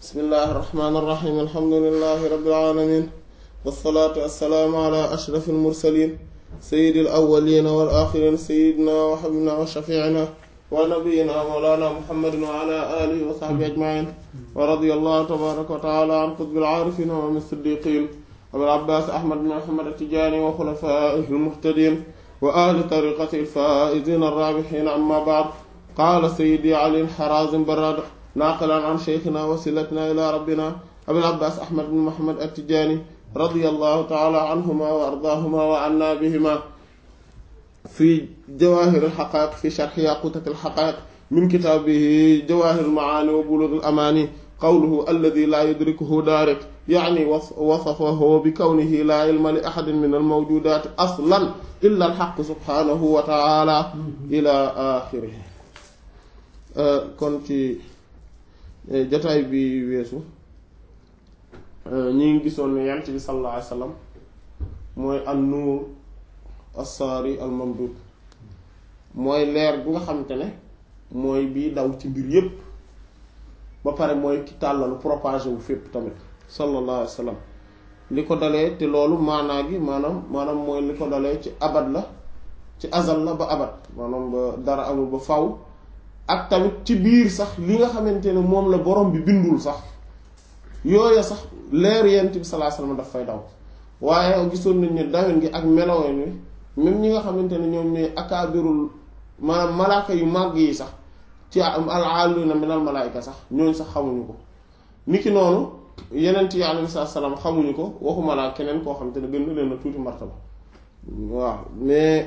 bismillahi irrahmani irrahim alhamdulilahi rabilalamin walsalaatu wassalaamu ala ashraf almursalin sayidi alawalina wal axirin sayidina wa xabibina wa shafiina wa nabiyina mawlana muhammadin wa ala alihi wa saxbi ajmain wa radi allahu tabaraka wa taala an qutbi alaarifin wa min siddiqin abil abbas ahmad bin muhammad atijani wa xulafaihi almuhtadin wa ahli tariqati alfaizin arrabixin amma baad qaala sayidi ali alxarazim barad naaqilan an cheikhina wasilatina ila rabbina abil abbas ahmad bin muhammad atijani radiyallahu taala anhuma wa ardaahuma wa anna bihima fi jawahir alxaqaiq fi sharxi yaqutat alxaqaiq min kitaabihi jawahir almaani wa bulug alamani qawluhu alladi laa yudrikuhu daarik yaani wasafahu bi kawnihi laa ilma li ahadin min almawjudaati aslan illa alxaq subhanahu wa taala ila axirihi kon ci jataay bi weesu ñi ngi gisoon ne yant bi sallallahu alayhi wa sallam mooy an nuur assaari al mamdud mooy leer bi nga xamante ne mooy bii daw ci mbir yépp ba pare mooy ki tàllalu propagé wu fépp tamit sallallahu alayhi wa sallam li ko dalee te loolu maanaa gi maanaam maanaam mooy li ko dalee ci abad la ci azal la ba abad maanaam ba dara amul ba faw ak tamit ci biir sax li nga xamante ne moom la borom bi bindul sax yooya sax leer yent bi sallallahu alayhi wasallam daf fay daw waaye gisoon nañ ne dawen gi ak melowen wi même ñi nga xamante ne ñoom ñooy akaabirul maanaam malaaka yu màgg yi sax ci al-aaluna minal malaayika sax ñooñu sax xamuñu ko niki noonu yeneen yi alayhi salaam xamuñu ko waxuma laa keneen koo xamante ne gën na leen a tuuti martaba waaw mais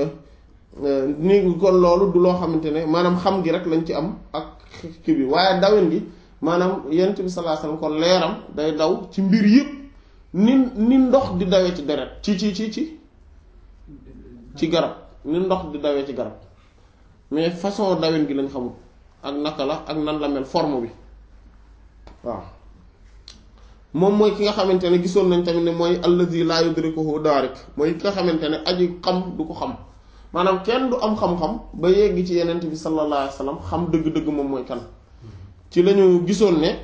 ni kon loolu du loo xamante ne maanaam xam gi rek lañ ci am ak kii bi waaye dawen gi maanaam yent bi sallallahu alayhi wasallam kon leeram day daw ci mbir yëpp ni ni ndox di dawee ci deret ci ci ci ci ci garab ni ndox di dawee ci garab mais façon dawen gi lañ xamul ak naka la ak nan la mel forme bi waaw moom mooy ki nga xamante ne gisoon nañ tamit ne mooy allazi la yudrikuhu daarik mooy ki nga xamante ne aji xam du ko xam maanaam kenn du am xam-xam ba yegg ci yenent bi sallallahu alayhi wa sallam xam dëgg-dëgg moom mooy kan ci lañu gisoon ne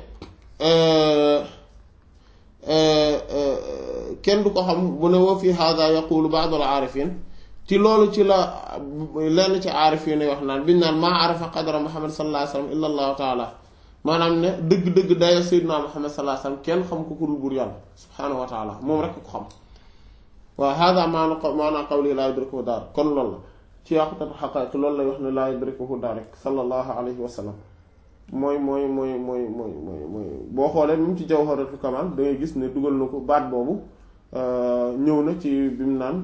kenn du ko xam bu ne wa fi hada yaqulu ba'd al aarifin ci loolu ci la lenn ci aarifin yi wax naan biñ naan maa arafa qadra muhammad sallallahu alayhi wa sallam illa allahu taala maanaam ne dëgg-dëgg dayo sayyidina muhammad sallallahu alayhi wa sallam kenn xam ko ku dul buur yàlla subhaanahu wa taala moom rek ko xam waaw hada maana maana qawli laa yudrikuhu daar kon loolu la ci yàqutatu xaqaayiq loolu lay wax ne laa yudrikuhu daar rek sallallahu alayhi wa sallam mooy mooy mooy mooy mooy mooy mooy boo xoolee même ci jawharatul kamal da ngay gis ne dugal na ko baat boobu ñëw na ci bi mu naan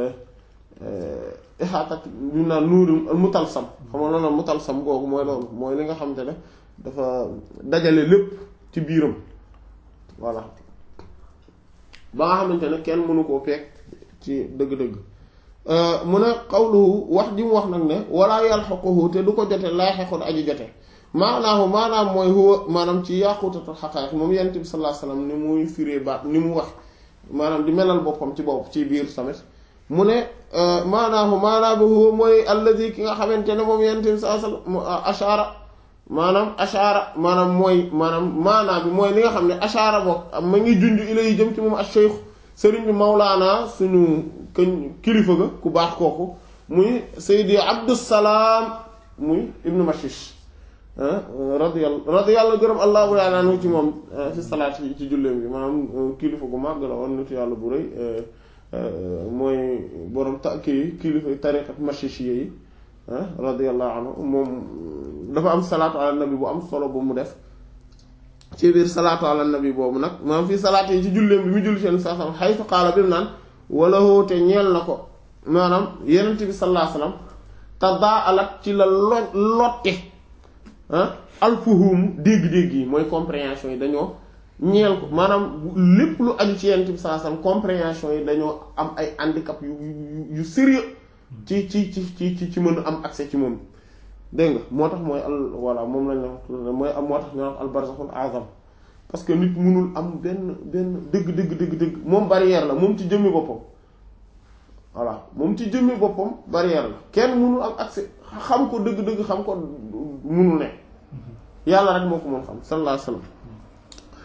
ixaatat bi mu naan nuuru mutalsam xam nga loolu mutalsam googu mooy loolu mooy li nga xamante ne dafa dajale lépp ci biiram voilà ba nga xamante ne kenn mënu koo peeg ci dëgg-dëgg mu ne xawluhu wax ji mu wax nag ne wala yalxaquhu te du ko jote laa xequt aji jote maanaahu maanaam mooy huwa maanaam ci yàqutatul xaqaayiq moom yonent bi sallallahu alayhi wasallam ni muy firee baat ni mu wax maanaam di melal boppam ci bopp ci biir tamit mu ne maanaahu maanaam bi huwa mooy alladi ki nga xamante ne moom yonent bi sallallahu alayhi wasallam ashaara maanaam ashaara maanaam mooy maanaam maanaam bi mooy li nga xam ne ashaara boog ma ngi junj ilay jëm ci moom ak cheikh sëriñ bi mawlaana suñu këñ kilifa ga ku baax kooku muy Seydi Abdusalaam muy ibnu Mashish radiyallahu radiyallahu gërëm allahu yàlla anhu ci moom fi salaat yi ci julleem bi maanaam kilifa gu màgg la woon nitu yàlla bu rëy mooy borom ta kii kilifa tariqat Mashishiyya yi radiyallahu anhu moom dafa am salaatu ala nabi bu am solo bu mu def ci biir salaatu ala nabi boobu nag maanaam fii salaat yi ci julleem bi mu julli seen saa sam xaytu xaala bi mu naan wala hoote ñeel na ko maanaam yenent bi sallallahu alayhi wasallam te daa alat ci la lo lotte alfuhum dégg-dégg yi mooy compréhension yi dañoo ñeel ko maanaam lépp lu aju ci yenent bi sallallahu alayhi wasallam compréhension yi dañoo am ay handicap yu yu sérieux ci ci ci ci ci mën a am accès ci moom dégg nga moo tax mooy al voilà moom lañ la mooy am moo tax ñu wax al barzakhul azam parce que nit mënul am benn benn dëgg dëgg dëgg dëgg moom barrière la moom ci jëmmi boppam voilà moom ci jëmmi boppam barrière la kenn mënul am accès xam ko dëgg dëgg xam ko mënul ne yàlla rek moo ko mën xam sallallahu alayhi wasallam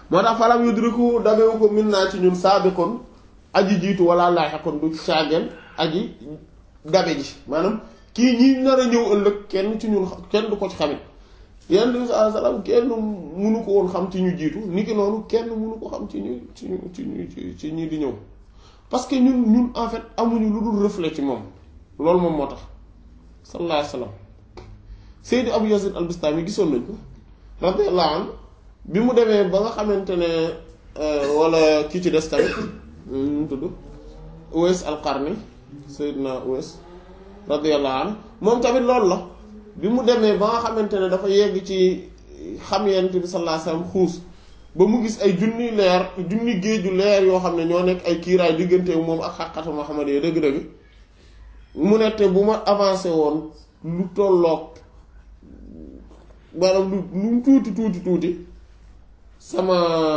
moo tax falam yudriku dabewu ko min naa ci ñun saabiqun aji jiitu wala laaxiqun du caageen aji dabe ji maanaam kii ñi nar a ñëw ëllëg kenn ci ñun kenn du ko ci xamit yenn bi saa salaam kenn munu ko woon xam ci ñu jiitu ni ki noonu kenn munu ko xam ci ñu ci ñu ci ñu ci ñi di ñëw parce que ñun ñun en fait amuñu lu dul reflet ci moom loolu moom moo tax sallallahu alayhi wa sallam Seydi Abu Yazid al-Bistami gisoon nañ ko radiyallahu anhu bi mu demee ba nga xamante ne wala kii ci des tamit mu tudd Uwais al-Qarni Seydina Uwais radiyallahu anhu moom tamit loolu la bi mu demee ba nga xamante ne dafa yegg ci xam yent bi sallallahu alayhi wasallam xuus ba mu gis ay junni leer junni géeju leer yoo xam ne ñoo nekk ay kiiraay diggante moom ak xaqatu Muhammad yi dëgg-dëgg mu ne te bu ma avancé woon lu tolloog maanaam lu lu mu tuuti tuuti tuuti sama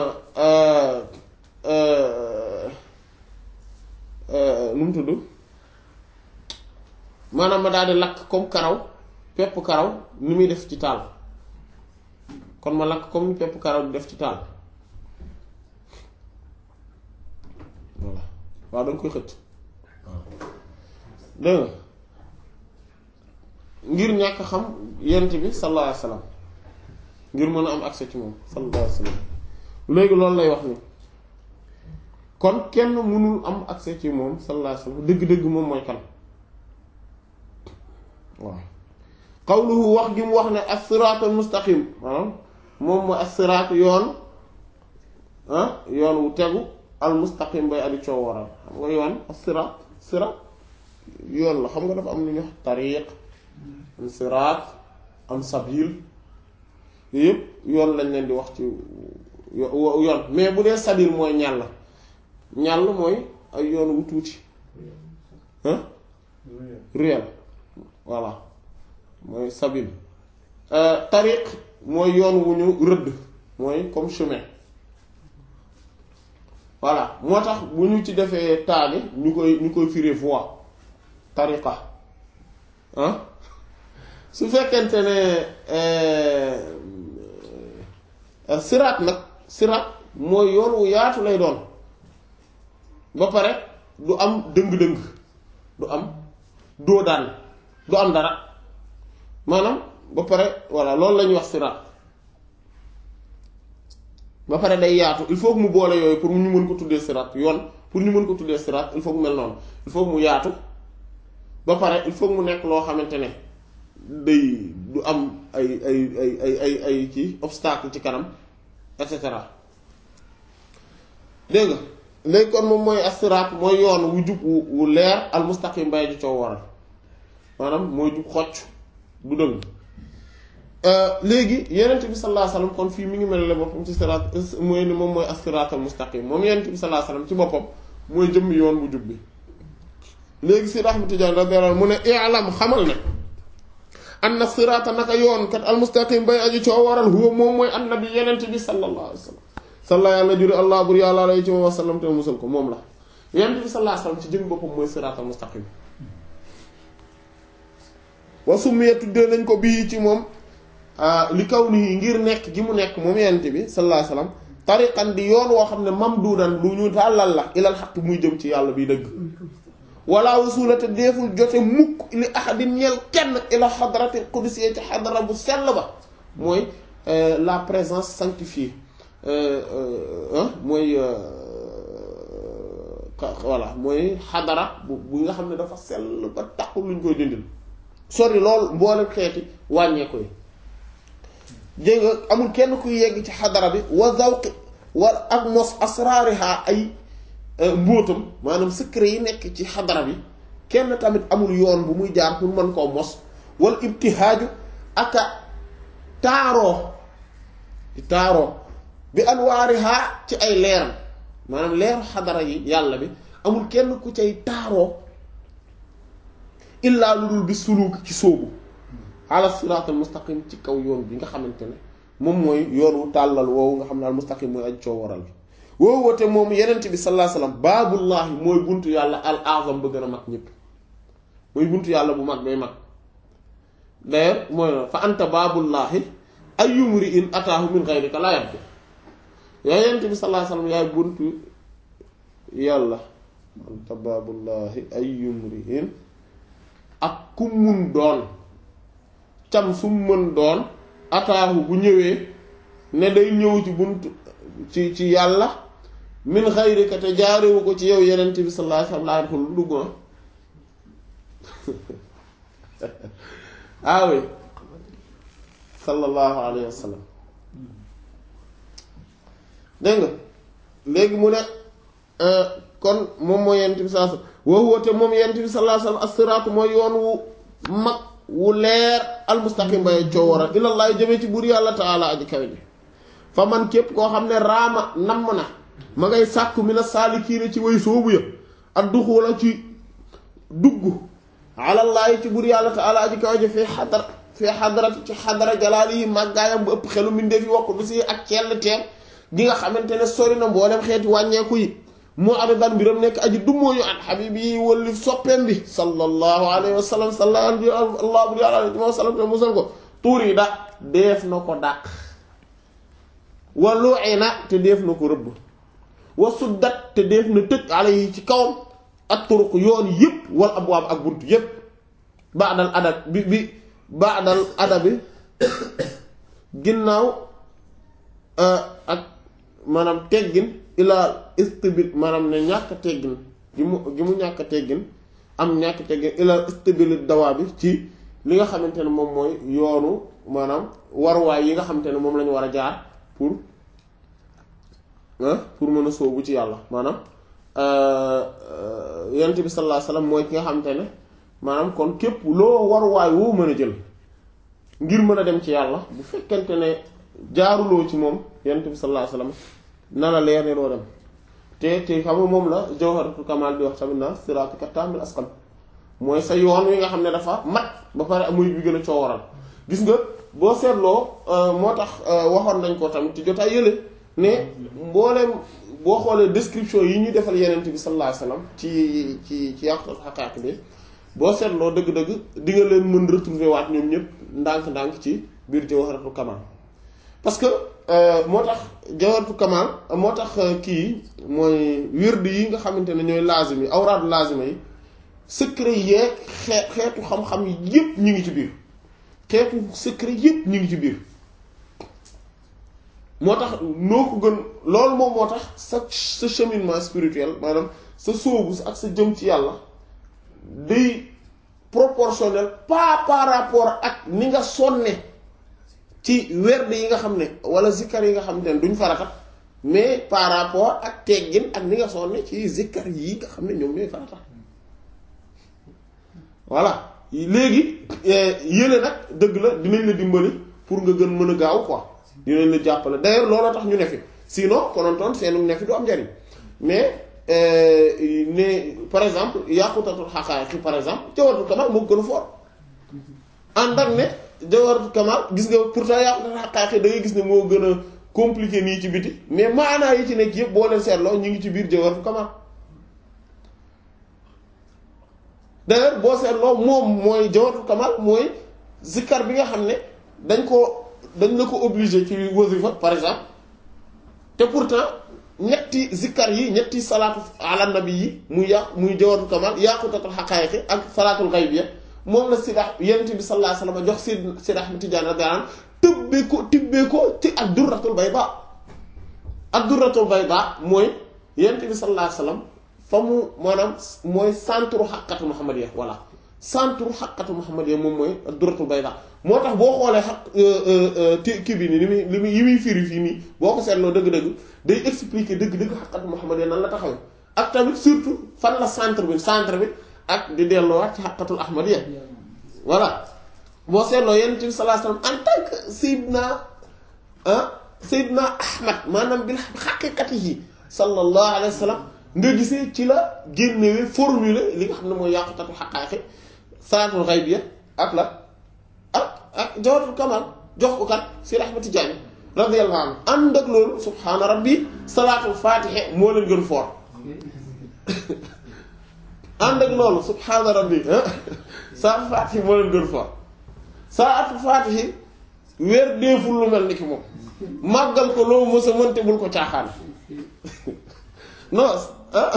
nu mu tudd maanaam ma daal di lakk comme karaw pepp karaw ni muy def ci taal kon ma lakk comme pepp karaw di def ci taal voilà waaw da nga koy xëcc dégg nga ngir ñàkk xam yent bi sallallahu alayhi wasallam ngir mën a am accès ci moom sallallahu alayhi wasallam léegi loolu lay wax ni kon kenn mënul am accès ci moom sallallahu alayhi wasallam dëgg-dëgg moom mooy kan waaw qawluhu wax gi mu wax ne as-siraat al-mustaqim maanaam moom mooy as-siraat yoon ah yoon wu tegu al-mustaqim bay adi coow waral xam nga yoon as-siraat siraat yoon la xam nga dafa am lu ñuy wax tariq am siraat am sabil yooyu yëpp yoon lañ leen di wax ci yoon mais bu dee sabil mooy ñàll ñàll mooy ay yoon wu tuuti hein réel voilà mooy sabil tariq mooy yoon wu ñu rëdd mooy comme chemin voilà moo tax bu ñu ci defee taali ñu koy ñu koy firi voie tariqa ah su fekkente ne siraat nag siraat mooy yoon wu yaatu lay doon ba pare du am dëng-dëng du am doo daan du am dara maanaam ba pare voilà loolu la ñuy wax siraat ba pare day yaatu il faut que mu boole yooyu pour ñu mën ko tuddee siraat yoon pour ñu mën ko tuddee siraat il faut que mel noonu il faut que mu yaatu ba pare il faut que mu nekk loo xamante ne day du am ay ay ay ay ay ay ci obstacle ci kanam et cetera dégg nga léegi kon moom mooy as-siraat mooy yoon wu jub wu leer al mustaqim bay ji coow waral maanaam mooy jub xocc du dëng léegi yenent bi sallallahu alayhi wasallam kon fii mi ngi mel ne boppam ci siraat mooy ne moom mooy as-siraat al mustaqim moom yenent bi sallallahu alayhi wasallam ci boppam mooy jëmm yoon bu jub bi léegi si Ahmad Tijaan radiyallahu mu ne i'lam xamal ne anna siraata naka yoon kat al mustaqim bay aji coow waral huwa moom mooy annabi yenent bi sallallahu alayhi wasallam salla yàlla juri allah bur yàlla alayhi ci wa sallam te musal ko moom la yenent bi sallallahu alayhi wasallam ci jëm boppam mooy siraat al mustaqim wa summiya tuddee nañ ko bii ci moom li kaw nii ngir nekk gi mu nekk moom yenent bi sallallahu alayhi wasallam tariqan di yoon woo xam ne mamduudan lu ñu tàllal la ilal xaq muy jëm ci yàlla bi dëgg wala wasulata deeful jote mukk li ahadin ñeel kenn ila xadratil qudusiyya ci xadara bu sell ba mooy la présence sanctifiée mooy voilà mooy xadara bu bu nga xam ne dafa sell ba taxul luñ koy dindil sori lool mboolem xeeti wàññeeku yi dégg nga amul kenn kuy yegg ci xadara bi wa zawqi war ak mos asraariha ay mbóotam maanaam secret yi nekk ci xadara bi kenn tamit amul yoon bu muy jaar pour mën koo mos wal ibtihaaju aka taaroo taaroo bi anwaariha ci ay leeram maanaam leeru xadara yi yàlla bi amul kenn ku cay taaroo illaa lu dul bi suluuk ci sóobu ala siraatal mustaqim ci kaw yoon bi nga xamante ne moom mooy yoon wu tàllal woowu nga xam ne al mustaqim mooy aj coo waral bi woo woote moom yenent bi sallallahu alayhi wasallam baabullahi mooy buntu yàlla al azam ba gën a mag ñëpp mooy buntu yàlla bu mag bay mag d'ailleurs mooy fa anta baabullahi ayyumri in ataahu min ghayrika la yabdu yaa yent bi sallallahu alayhi wasallam yaay buntu yàlla anta baabullahi ay yumrihin ak ku mun doon cam su mën doon ataahu bu ñëwee ne day ñëw ci buntu ci ci yàlla min xayrika te jaarewu ko ci yow yenent bi sallallahu alayhi wasallam laa dul dugg ah oui sallallahu alayhi wa sallam dégg nga léegi mu ne kon moom mooy yent bi sallallahu alayhi wasallam wa huwa te moom yent bi sallallahu alayhi wasallam as-siraatu mooy yoon wu mag wu leer almustaqim bay coowara ilallaah jëmee ci buur yàlla taala aji kawe ji fa man képp koo xam ne raama namm na ma ngay sàkku mina saalikiina ci way soobu ya ak duxula ci dugg alallaahi ci buur yàlla taala aji kawe ji fi xadar fi xadarat ci xadara jalaali yi màggaayam bu ëpp xelu mbindeef yi wakku du si ak cell teem gi nga xamante ne sori na mboolem xeeti wàññeeku yi moo aridan mbiram nekk aji dummóoyu an xabib yi walli soppeem bi sallallahu alayhi wa sallam sallallahu allah bur yàlla alayhi wa sallam te musal ko tuur yi da def na ko dàq wa lu'ina te def na ko rëbb wa suddat te def na tëj alayhi ci kawam ak turuq yoon yépp wal abwaab ak bunt yépp baadal adab bi bi baadal adabi ginnaaw ak maanaam teggin ilaa istibil maanaam ne ñàkk teggin gi mu gi mu ñàkk teggin am ñàkk teggin ilaa istibil dawaa bi ci li nga xamante ne moom mooy yoonu maanaam waruwaay yi nga xamante ne moom lañu war a jaar pour pour mën a soobu ci yàlla maanaam yonent bi sallallahu alayhi wasallam mooy ki nga xamante ne maanaam kon képp loo waruwaay woo mën a jël ngir mën a dem ci yàlla bu fekkente ne jaaruloo ci moom yonent bi sallallahu alayhi wasallam na la leer ne doo dem te te xam nga moom la jawharatul kamal di wax tamit na siraatika taamil asqam mooy sa yoon wi nga xam ne dafa mat ba pare muy bi gën a coowaral gis nga boo seetloo moo tax waxoon nañ ko tamit ci jotaay yële ne mbooleem boo xoolee description yi ñu defal yenent bi sallallahu alayhi wasallam ci ci ci yàqutal xaqaaq bi boo seetloo dëgg-dëgg di nga leen mën retrouver waat ñoom ñëpp ndànk-ndànk ci biir jawharatul kamal parce que moo tax jawharatul kamal moo tax kii mooy wird yi nga xamante ne ñooy lazim yi awraadu lazima yi secret yeeg xeet xeetu xam-xam yépp ñu ngi ci biir xeetu secret yépp ñu ngi ci biir moo tax noo ko gën loolu moom moo tax sa sa cheminement spirituel maanaam sa sóobu ak sa jëm ci yàlla day proportionnel pas par rapport ak ni nga sonne ci werd yi nga xam ne wala zikkar yi nga xam ne duñ farata mais par rapport ak teggin ak ni nga sonne ci zikkar yi nga xam ne ñoom ñooy farata voilà léegi yële nag dëgg la dinañ la dimbali pour nga gën mën a gaaw quoi dinañ la jàppale d'ailleurs looloo tax ñu ne fi sinon konontoon seenu ne fi du am njariñ mais ne par exemple yàqutatul xaqaayiqi par exemple jawaratul kamal moo gën a fort ànd ak ne jawaratul kamal gis nga pourtant yàqutatul xaqaayiqi da ngay gis ne moo gën a compliqué nii ci biti mais maanaa yi ci nekk yëpp boo leen seetloo ñu ngi ci biir jawaratul kamal d'ailleurs boo seetloo moom mooy jawaratul kamal mooy zikkar bi nga xam ne dañ ko dañ la ko obligé ci wasifa par exemple te pourtant ñetti zikkar yi ñetti salaatu ala nabi yi muy yàq muy jawaratul kamal yaqutatul xaqaayiqi ak salaatul xaybiya moom la sidax yonent bi sallallahu alayhi wasallam jox sid Sidi Ahmad Tidiane radiyallahu anhu tëbbee ko tibbee ko ci ak durratul bayda ak durratul bayda mooy yonent bi sallallahu alayhi wasallam fa mu maanaam mooy centre xaqatu muhammadiyya voilà centre xaqatu muhammadiyya moom mooy ak durratul bayda moo tax boo xoolee xaq kii bi nii li muy li muy yi muy firi fii nii boo ko seetloo dëgg-dëgg day expliquer dëgg-dëgg xaqatu muhammadiyya nan la taxawee ak tamit surtout fan la centre bi centre bi ak di delloowaat ci xaqatul ahmadiyya voilà boo seetloo yonent bi sallallahu alayhi wasallam en tant que Seydina ah Seydina Ahmad maanaam bil haqiqatihi sallallahu alayhi wasallam nga gisee ci la génnewee formule li nga xam ne mooy yàqutatul xaqaaxi salaatul xaybiya ak la ak ak jawaratul kamal jox ko kat Sidi Ahmad Tijaani radiyallahu anhu ànd ak loolu subhaana rabbi salaatul faatixe moo leen gën foor ànd ak loolu subhaana rabbi salaatul faatixe moo leen gën foor salaatul faatixe weer deeful lu mel ni ki moom màggal ko loo mës a mënte bul ko caaxaan non ah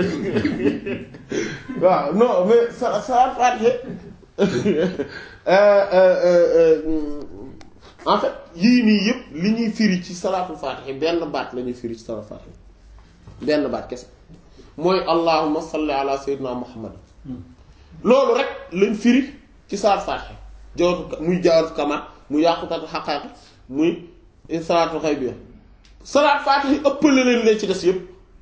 waaw non mais sa sa Faatiha en fait yii nii yëpp li ñuy firi ci salaatul Faatiha benn baat la ñuy firi ci salaatul Faatiha benn baat kese mooy allahumma salli ala sayyidina muhammad loolu rek lañ firi ci salaatul Faatiha jawatu muy jaawatu kamal muy yàqutatu xaqaaqi muy salaatul xaybiya salaatul Faatiha ëppale leen leen ci des yëpp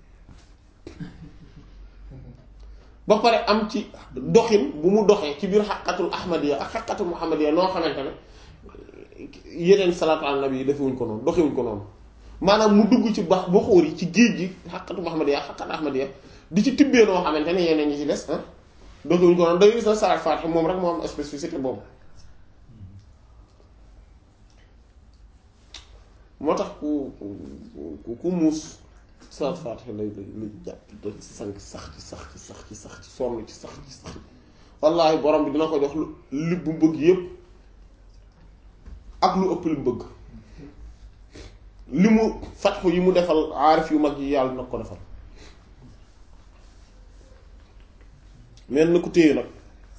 ba pare am ci doxin bu mu doxee ci biir xaqatul ahmadiya ak xaqatul muhammadiya noo xamante ne yeneen salaatu ala nabi yi defewuñ ko noonu doxewuñ ko noonu maanaam mu dugg ci bax ba xóor yi ci géej gi xaqatu muhammadiya xaqat ahmadiya di ci tibbee noo xamante ne yeneen ñi ci des ah doxewuñ ko noonu day gis na salaat faatiha moom rek moo am spécificité boobu moo tax ku ku ku muus salaat faatiha lay lay lay jàpp da sank sax ci sax ci sax ci sax ci sonn ci sax ci sax wallaahi borom bi dina ko jox lu li bu bëgg yépp ak lu ëpp li mu bëgg li mu fatxu yi mu defal aarif yu mag yi yàlla nag ko defal mel na ko téye nag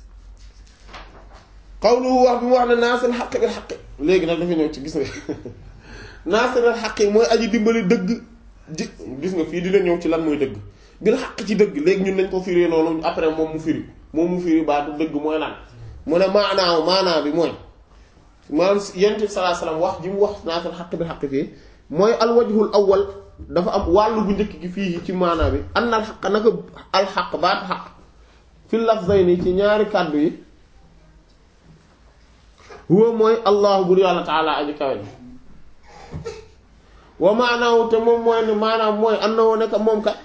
xawluhu wax bi mu wax ne naasal xaq bil xaq léegi nag dafa ñëw ci gis nga naasal xaq yi mooy aji dimbali dëgg ji gis nga fii dina ñëw ci lan mooy dëgg bil xaq ci dëgg léegi ñun nañ ko firi noonu après moom mu firi moom mu firi baatu dëgg mooy lan mu ne maanaaw maanaa bi mooy maanaam yonent bi sallallahu alayhi wasallam wax ji mu wax naasal xaq bil xaq fii mooy alwajhul awwal dafa am wàllu bu njëkk gi fii ci maanaa bi an al xaq naka al xaq baatu xaq fi lafzayni ci ñaari kàddu yi huwa mooy allahu bur yàlla taala aji kawe wa maanaaw te moom mooy ne maanaam mooy annahu nekk moom kat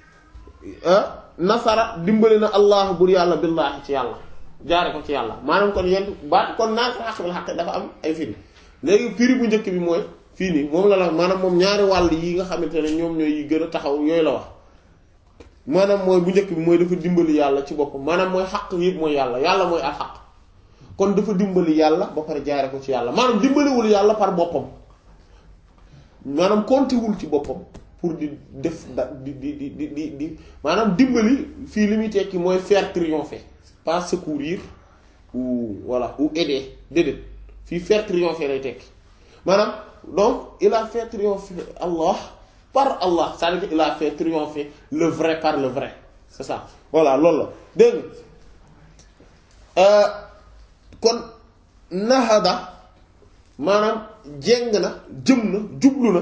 nasara dimbali na allah bur yàlla billaahi ci yàlla jaare ko ci yàlla maanaam kon yent baat kon naasal xaq bil xaq dafa am ay firi léegi firi bu njëkk bi mooy fii nii moom la la maanaam moom ñaari wàll yi nga xamante ne ñoom ñooy yi gën a taxaw yooyu la wax maanaam mooy bu njëkk bi mooy dafa dimbali yàlla ci boppam maanaam mooy xaq yëpp mooy yàlla yàlla mooy al xaq kon dafa dimbali yàlla ba pare jaare ko ci yàlla maanaam dimbaliwul yàlla par boppam maanaam kontiwul ci boppam pour di def da di di di di di di maanaam dimbali fii li muy tekki mooy faire triompher pas secourir ou voilà ou aider déedéet fii faire triompher lay tekki maanaam donc il a fait triompher Allah par Allah c'est-à-dire que il a fait triompher le vrai par le vrai c'est ça voilà loolu la dégg nga kon nahada maanaam jeng na jëm na jublu na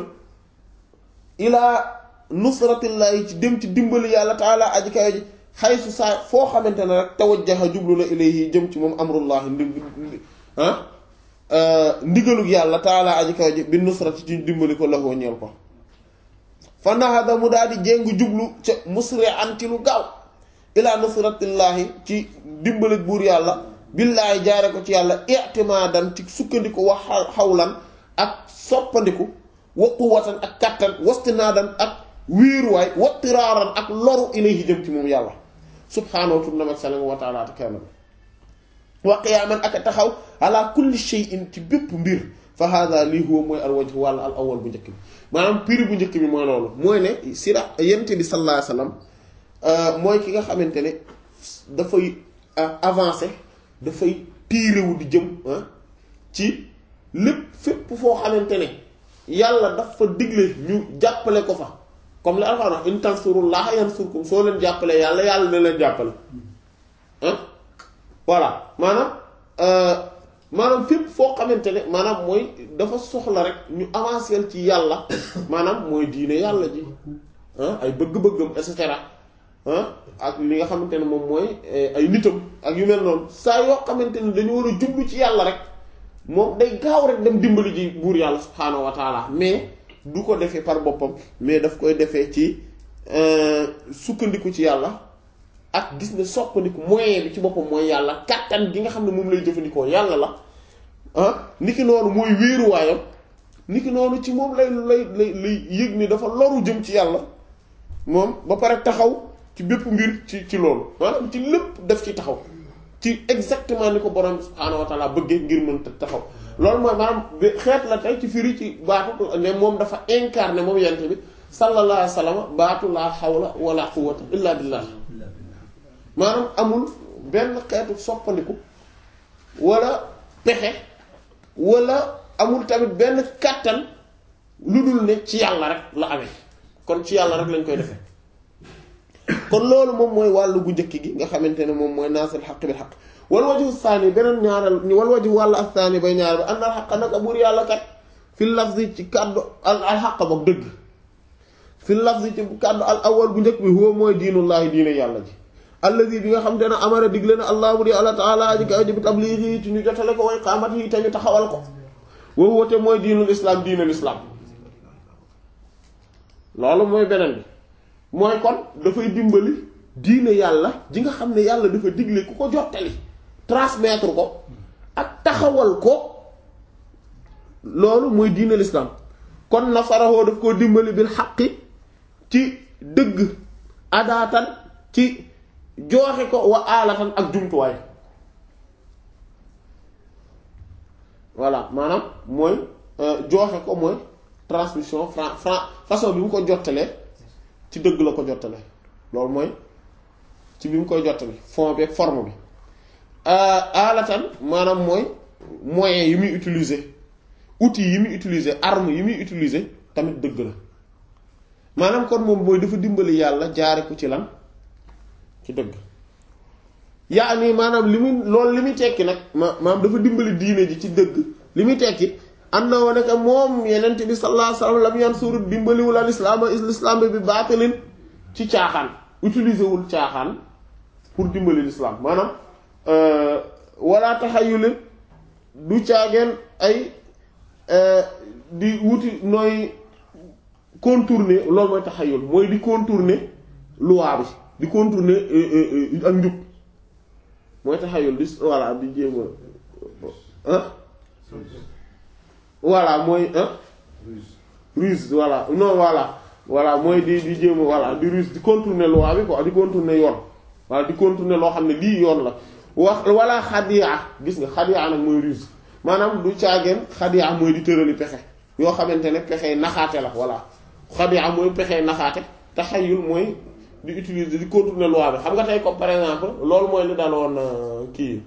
ilaa nusratillahi ci dem ci dimbali yàlla taala aji kayo ji xaysu saa foo xamante ne rek tawajjaha jublu na ilayhi jëm ci moom amrullahi ndi ah ndigalug yàlla taala aji kayo ji bi nusrati ci dimbali ko laxoo ñeel ko fa nahada mu daal di jéng jublu ca musri anti lu gaaw ilaa nusratillahi ci dimbali buur yàlla billaahi jaare ko ci yàlla i'timaadan ci sukkandiku wax xawlan ak soppandiku wa quwwatan ak kattan wastinaadan ak wéeruwaay wattiraaran ak loru ilayhi jëm ci moom yàlla subhaanahu tunnamat salam wa taala te kaamam wa qiyaaman ak taxaw ala kulli shay'in ci bépp mbir fa hada lii huwa mooy al wajh wàlla al awal bu njëkk bi maanaam piri bu njëkk bi mooy loolu mooy ne sira yente bi sallallahu alayhi wasallam mooy ki nga xamante ne dafay avancer dafay tiirewu di jëm ci lépp fépp foo xamante ne yàlla dafa digle ñu jàppale ko fa comme li Alxuraan wax in tansurullaha yansurkum soo leen jàppale yàlla yàlla na leen jàppale ah voilà maanaam maanaam fépp foo xamante ne maanaam mooy dafa soxla rek ñu avancer ci yàlla maanaam mooy diine yàlla ji ay bëgg-bëggam et cetera ak li nga xamante ne moom mooy ay nitam ak yu mel noonu saa yoo xamante ne dañu war a jublu ci yàlla rek moom day gaaw rek dem dimbali ji buur yàlla subhaanahu wa taala mais du ko defee par boppam mais daf koy defee ci sukkandiku ci yàlla ak gis ne soppandiku moyen bi ci boppam mooy yàlla kàttan gi nga xam ne moom lay jëfandikoo yàlla la ah niki noonu mooy wéeruwaayam niki noonu ci moom lay lay lay lay yëg ni dafa loru jëm ci yàlla moom ba pare taxaw ci bépp mbir ci ci loolu maanaam ci lépp def ci taxaw ci exactement ni ko borom subhaanahu wa taala bëggee ngir mën taxaw loolu mooy maanaam xeet la tey ci firi ci baatu ne moom dafa incarné moom yent bi sallallahu alayhi wa sallam baatu laa hawla wala quwwata illa billah maanaam amul benn xeetu soppandiku wala pexe wala amul tamit benn kàttan lu dul ne ci yàlla rek la amee kon ci yàlla rek lañ koy defee kon loolu moom mooy wàllu gu njëkk gi nga xamante ne moom mooy naasal xaq bil xaq wal waju saani beneen ñaareel wal waju wàllu ak saani bay ñaareel ba ànd al xaq nag buur yàlla kat fi lafzi ci kàddu al al xaq boog dëgg fi lafzi ci kàddu al awal bu njëkk bi huwa mooy diinullaahi diine yàlla ji alladi bi nga xam te ne amara digle na allah bu di allah taala ji kaw ji bi tabliigi ci ñu jotale ko way qaamat yi te ñu taxawal ko wa huwa te mooy diinul islam diinul islam loolu mooy beneen bi mooy kon dafay dimbali diine yàlla ji nga xam ne yàlla dafa digle ku ko jottali transmettre ko ak taxawal ko loolu mooy diine l'islam kon nasarahoo daf koo dimbali bil xaqi ci dëgg adaatan ci jooxe ko wa alatan ak jumtuwaay voilà maanaam mooy jooxe ko mooy transmission fran fran façon bi mu ko jottalee ci dëgg la ko jottalee loolu mooy ci bi mu koy jottale fond bi ak forme bi alatan maanaam mooy moyen yi muy utiliser outils yi muy utiliser arme yi muy utiliser tamit dëgg la maanaam kon moom mooy dafa dimbali yàlla jaare ko ci lan ci dëgg yaa nii maanaam li muy loolu li muy tekki nag ma maanaam dafa dimbali diine ji ci dëgg li muy tekki am na wane que moom yenent bi sallallahu alayhi wasallam lam yan suur dimbaliwul al islam islam bi baatalin ci caaxaan utiliser wul caaxaan pour dimbali l'islam maanaam wala taxayulin du caageen ay di wuti nooy contourner loolu mooy taxayul mooy di contourner loi bi di contourner ak njub mooy taxayul di voilà di jéem a voilà mooy ruse voilà non voilà voilà mooy di di jéem a voilà di ruse di contourner loi bi quoi di contourner yoon voilà di contourner loo xam ne lii yoon la wax wala xadiya gis nga xadiya nag mooy ruse maanaam du caageen xadiya mooy di tërali pexe yoo xamante ne pexe naxaate la voilà xadiya mooy pexe naxaate taxayul mooy di utiliser di contourner loi bi xam nga tey comme par exemple loolu mooy li daloon kii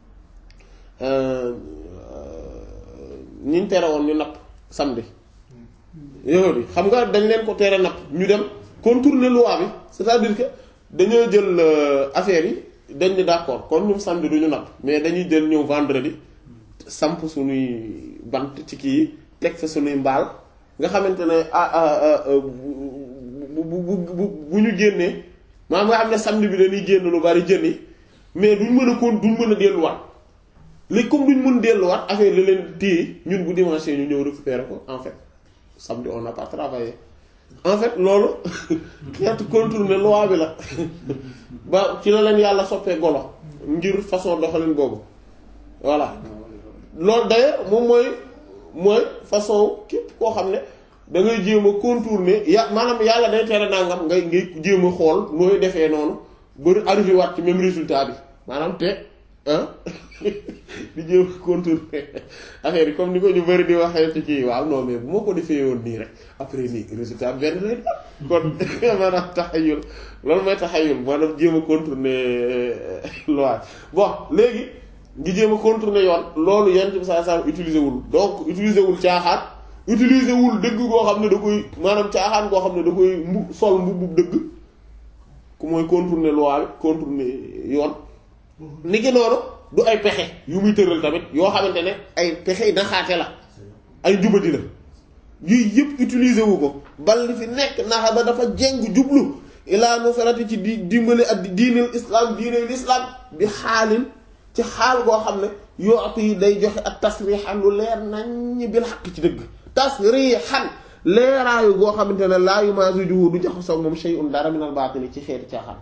ñiñ tere woon ñu napp samedi yow di xam nga dañ leen ko tere napp ñu dem contourner loi bi c'est-à-dire que dañoo jël affaire yi dañ ni d'accord kon ñun samedi du ñu napp mais dañuy jël ñëw vendredi samp suñuy bant ci kii yi teg fa suñuy mbaal nga xamante ne ah bu bu bu bu ñu génnee maanaam nga xam ne samedi bi dañuy génn lu bari jën yi mais duñ mën a kon duñ mën a delluwaat léegi comme duñ mën delluwaat affaire la leen téye ñun bu dimanche ñu ñëw récupérer ko en fait samedi on n'a pas travaillé en fait loolu xeetu contourner loi bi la ba ci la leen yàlla soppee golo ngir façon doxalin boobu voilà loolu d'ailleurs moom mooy mooy façon képp koo xam ne da ngay jéem a contourner ya maanaam yàlla day tere nangam ngay ngay jéem a xool nooy defee noonu ba arrivé waat ci même résultat bi maanaam te ah di jéem a contourner affaire yi comme ni ko ñu bari di waxee ci kii waaw non mais bu ma ko defee woon nii rek après nii résultat benn lay doon kon maanaam taxayul loolu mooy taxayul maanaam jéem a contourner loi bon léegi ngi jéem a contourner yoon loolu yenn ci saa saa utiliser wul donc utiliser wul caaxaan utiliser wul dëgg koo xam ne da koy maanaam caaxaan koo xam ne da koy mbu sol mbubb dëgg ku mooy contourner loi bi contourner yoon ni ki noonu du ay pexe yu muy tëral tamit yoo xamante ne ay pexe naxaate la ay njubadi la yooyu yëpp utiliser wu ko bal li fi nekk naxa ba dafa jeng jublu ilaa nusrati ci di dimbali ak diineel islam diineel islam bi xaalin ci xaal goo xam ne yootu yi day joxe ak tasrixan lu leer nañ bil xaq ci dëgg tasrixan leeraayu goo xamante ne laa yumaasujuhu du jaxasoo moom shay'un dara minal baatili ci xeeti caaxaan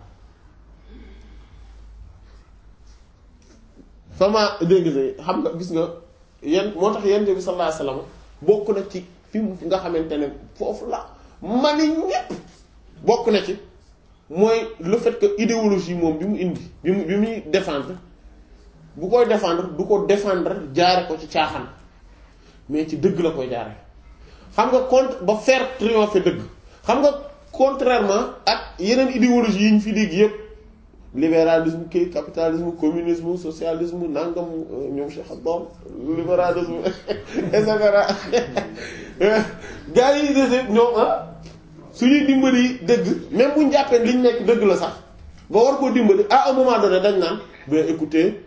sama dégg xam nga gis nga yan moo tax yent bi sallallahu alayhi wasallam bokk na ci fi mu nga xamante ne foofu la mani ñépp bokk na ci mooy le fait que idéologie moom bi mu indi bi mu bi muy défendre bu koy défendre du ko défendre jaare ko ci caaxaan mais ci dëgg la koy jaare xam nga contre ba faire triompher dëgg xam nga contrairement ak yeneen idéologie yi ñu fi dégg yépp libéralisme kii capitalisme communisme socialisme nangam ñoom Cheikh Abdom libéralisme et cetera gars yi des ñoom ah suñuy dimbali dëgg même bu ñu jàppee liñ nekk dëgg la sax ba war koo dimbali à un moment donné dañ naan bien écoutez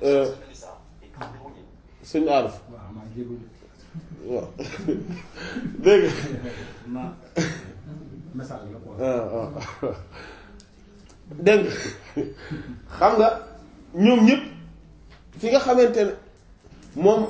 sëñ Arif waaw dégg nga dégg xam nga ñoom ñëpp fi nga xamante ne moom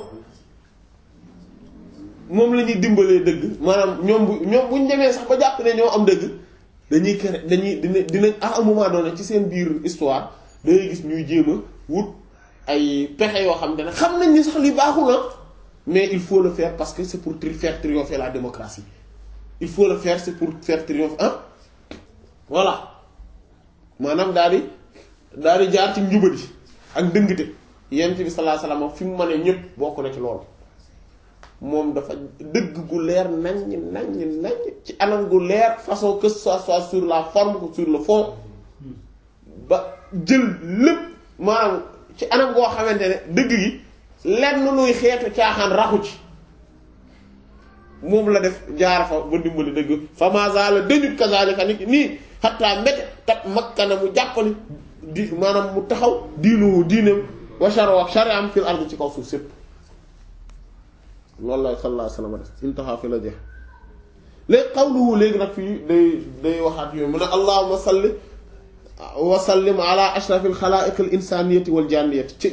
moom la ñuy dimbalee dëgg maanaam ñoom bu ñoom bu ñu demee sax ba jàpp ne ñoo am dëgg dañuy kere dañuy dina dinañ à un moment donné ci seen biir histoire dangay gis ñuy jéem a wut ay pexe yoo xam ne xam nañ ni sax li baaxul na mais il faut le faire parce que c'est pour faire triompher la démocratie il faut le faire c'est pour faire triompher ah voilà maanaam daal di daal di jaar ci njubadi ak dëngte yent bi sallallahu alayhi wasallam fi mu mënee ñëpp bokk na ci loolu moom dafa dëgg gu leer naññ naññ naññ ci anam gu leer façon que ça soit sur la forme que sur le fond ba jël lépp maanaam ci anam goo xamante ne dëgg gi lenn luy xeetu caaxaan raxu ci moom la def jaar fa ba dimbali dëgg fa mazala dañut kazalika nit nii xattaa mbete tat makkana mu jàppali di maanaam mu taxaw diinu diineem wa sharo ak shari'am fil ardi ci kaw suuf sépp loolu la sallallahu alayhi wasallam def intaha fi la jeex léegi qawluhu léegi nag fii day day waxaat yooyu mu ne allahumma salli wa sallim ala ashrafil xalaa'iq al insaniyati wal janniyati ci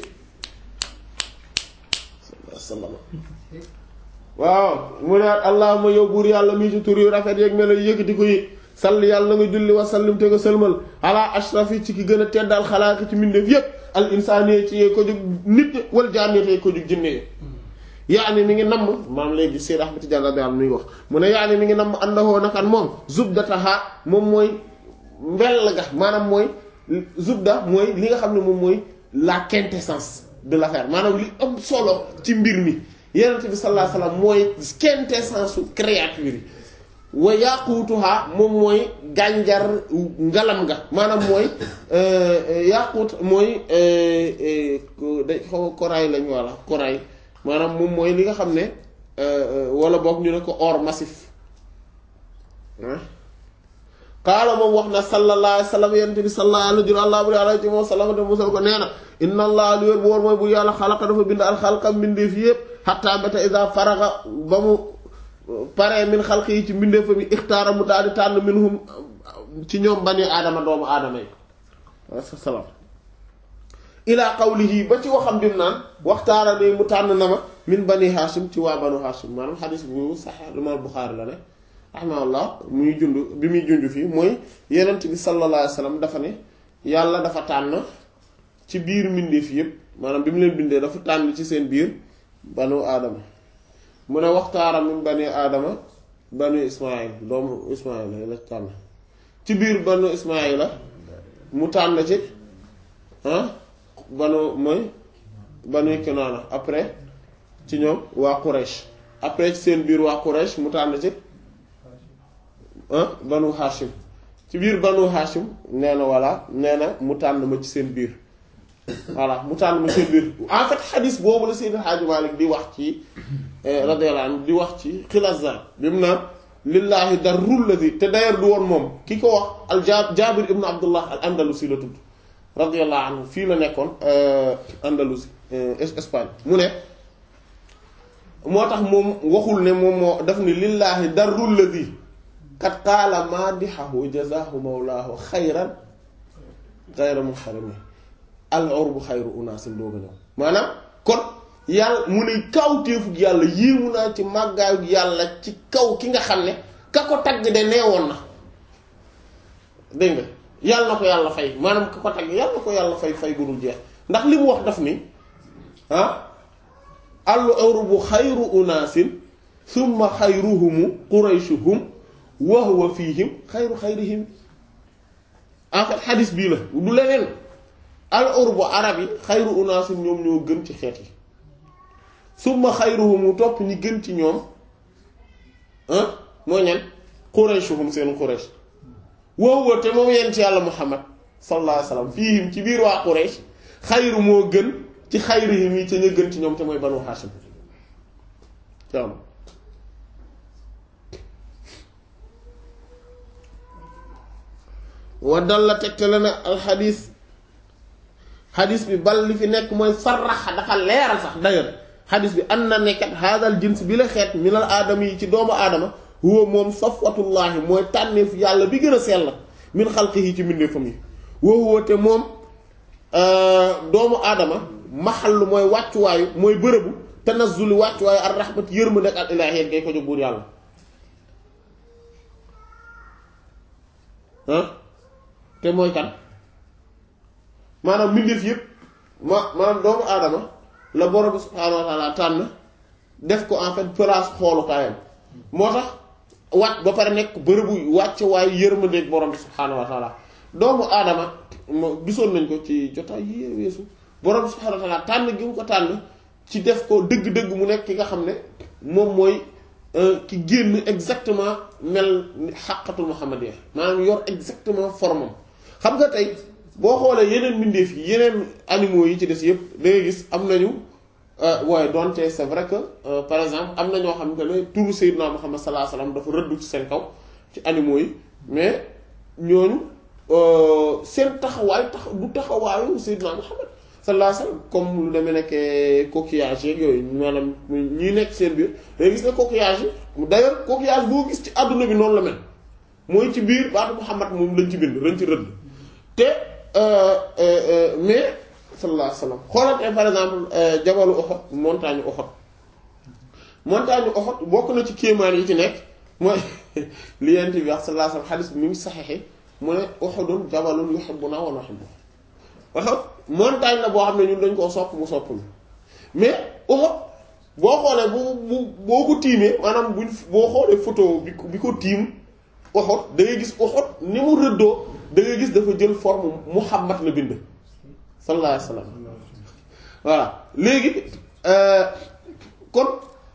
sallallahu waaw mu ne allahumma yow buur yàlla mii ci tur yu rafet yeeg melo yëkkati ko yi salli yàlla nga julli wa sallim te nga sëlmal ala ashrafi ci ki gën a teddal xalaaqi ci mbindeef yépp al insaniya ci yee ko jóg nit wal janniyati yee ko jóg jinne yaani mi ngi namm maam léegi Seyd Ahmad Tijaan radiyallahu anhu mi ngi wax mu ne yaani mi ngi namm àndahoo nakan moom zubdataha moom mooy mbell ga maanaam mooy zubda mooy li nga xam ne moom mooy la quintessence de l'affaire maanaam li am solo ci mbir mi Yonent bi sallallahu alayhi wasallam mooy quintessence su créature yi wa yaquutuha moom mooy gànjar ngalam ga maanaam mooy yaquut mooy da xaw corail lañu walla corail maanaam moom mooy li nga xam ne wala boog ñu ne ko or massif qaala moom wax na sallallahu alayhi wa sallam yonent bi sallallahu alayhi wa sallam te musal ko nee na inna allah li wér bu war mooy bu yàlla xalaqa dafa bind al xalqa mbindeef yépp xatta bata isa faraga ba mu paree min xalq yi ci mbindeefa mi ixtaara mu daal di tànn minhum ci ñoom bani aadama doomu aadama yi wasalaam ila qawlihi ba ci waxam dim naan waxtaara ni mu tànn na ma min bani hashim ci waa banu hashim maanaam xadis bu sax imaam Buxaari la ne rahimahullah muy jund bi muy junj fii mooy yenent bi sallallahu alayhi wasallam dafa ne yàlla dafa tànn ci biir mbindeef yépp maanaam bi mu leen bindee dafa tànn ci seen biir banu aadama mu ne waxtaara min bani aadama banu ismail doomu ismail la tànn ci biir banu ismail la mu tànn ci ah banu mooy banu Kinaana après ci ñoom waa Quraysh après ci seen biir waa Quraysh mu tànn ci ah banu Hashim ci biir banu Hashim nee na voilà nee na mu tànn ma ci seen biir voilà mu tànn ma ci seen biir en fait xadis boobu la Seydil Hadji Malick di wax ci radiyallahu anhu di wax ci Xilazan bi mu naan lillahi darrul ladhi te d'ailleurs du woon moom ki ko wax al Jaabir ibnu Abdullah al Andalusi la tudd radiyallahu anhu fii la nekkoon Andalousie Espagne mu ne moo tax moom waxul ne moom moo daf ni lillaahi darrul ladhi kat qaala maadihahu jazaahu mawlaahu xayran xayra muharrami al urbu xayru unaasin dooga ñëw maanaam kon yàlla mu ne kawteefug yàlla yéemu naa ci màggaayu yàlla ci kaw ki nga xam ne ka ko tagg de neewoon na dégg nga yàlla na ko yàlla fay maanaam ka ko tagg yàlla na ko yàlla fay fay bu dul jeex ndax li mu wax daf ni ah al urbu xayru unaasin summa xayruhumu qurayshuhum wa huwa fihim xayru xayrihim en fait xadis bii la du leneen al urbu arab yi xayru unaasin ñoom ñoo gën ci xeet yi summa xayruhum topp ñi gën ci ñoom ah mooy ñan qurayshuhum seen quraysh woowu te moom yent yàlla muhammad sallallahu alayhi wasallam fiihim ci biir waa quraysh xayru moo gën ci xayrihim yi ca ña gën ci ñoom te mooy banu hashim cam wa dalla tegtale na alxadis xadis bi bal li fi nekk mooy sarraxa dafa leeral sax d'ailleurs xadis bi an na nekkat haadal jins bi la xeet minal aadama yi ci doomu aadama huwa moom safwatullaahi mooy tànneef yàlla bi gën a sell min xalqihi ci mbindeefam yi wa huwa te moom doomu aadama maxallu mooy wàccuwaayu mooy bërëbu tanazzuli wàccuwaayu ar rahmat yërmande ak al ilaahiyya ngay ko jóg buur yàlla ah te mooy kan maanaam mbindeef yëpp ma maanaam doomu aadama la borom bi subhaanahu wa taala tànn def ko en fait place xoolukaayam moo tax wàcc ba pare nekk bërëbu wàcc waaye yërmandeeg borom bi subhaanahu wa taala doomu aadama moo gisoon nañ ko ci jotaay yi weesu borom bi subhaanahu wa taala tànn gi mu ko tànn ci def ko dëgg-dëgg mu nekk ki nga xam ne moom mooy ki génn exactement mel xàqatul muhammadiyya maanaam yor exactement formam xam nga tey boo xoolee yeneen mbindeef yi yeneen animaux yi ci des yëpp da ngay gis am nañu waaye donte c'est vrai que par exemple am na ñoo xam ne turu Seydina Muhammad sallallahu alayhi wasallam dafa rëddu ci seen kaw ci animaux yi mais ñooñu seen taxawaay tax du taxawaayu Seydina Muhammad sallallahu alayhi wasallam comme lu demee nekkee coquillage yeeg yooyu maanaam ñi nekk seen biir da ngay gis ne coquillage yi d'ailleurs coquillage boo gis ci àdduna bi noonu la mel mooy ci biir baatu Muhammad moom lañ ci bind lañ ci rëdd te mais sallallahu alayhi wasallam xoolatee par exemple jabalu Uhud montagne Uhud montagne Uhud bokk na ci kéemaan yi ci nekk mooy li yent bi wax sallallahu alayhi wasallam xadis bi mu ngi saxexe mu ne Uhudun jabalun yuhibbuna wa nuhibbu Uhud montagne la boo xam ne ñun dañ koo sopp mu sopp ñu mais Uhud boo xoolee bu bu boo ko tiimee maanaam buñ boo xoolee photo bi bi ko tiim Uhud da ngay gis Uhud ni mu rëddoo da ngay gis dafa jël forme Muhammad la bind sallallahu alayhi wasallam voilà léegi kon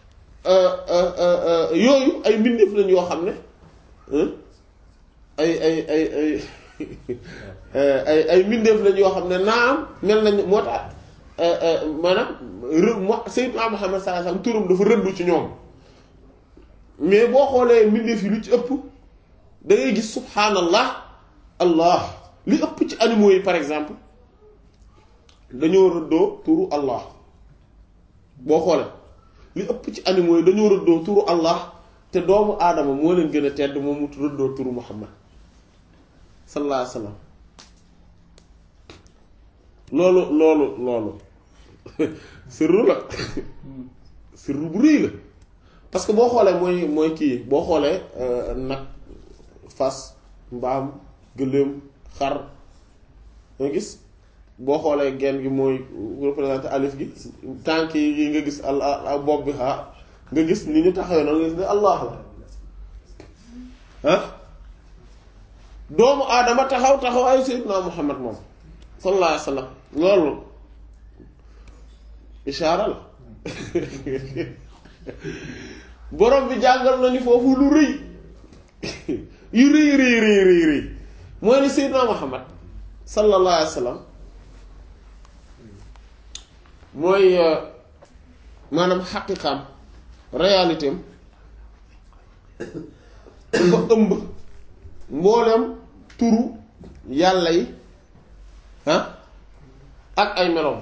yooyu ay mbindeef lañ yoo xam ne ay ay ay ay ay ay mbindeef lañ yoo xam ne naam mel nañ moo tax maanaam rë Sayyidna Muhammad sallallahu alayhi wasallam turam dafa rëddu ci ñoom mais boo xoolee mbindeef yi lu ci ëpp da ngay gis subhaanallah allah li ëpp ci animaux yi par exemple dañoo rëddoo turu allah boo xoolee li ëpp ci animaux yi dañoo rëddoo turu allah te doomu aadama moo leen gën a tedd moom mu rëddoo turu muhammad sallallahu alayhi wa sallam loolu loolu loolu sirru la sirru bu rëy la parce que boo xoolee mooy mooy kii boo xoolee nag fas mbaam gëléem xar nga gis boo xoolee genn gi mooy représenté alif gi tànk yi nga gis al bopp bi ha nga gis ni ñu taxawee noonu nga gis ne allah la ah doomu aadama taxaw taxaw ay sayyidina muhammad moom sallallahu alayhi wa sallam loolu ishaara la borom bi jàngal nañu foofu lu rëy yu rëy rëy rëy rëy rëy mooy ni sayyidina muhammad sallallahu alayhi wa sallam mooy maanaam xaqiqaam réalité am dafa ëmb mboolem turu yàlla yi ah ak ay meloom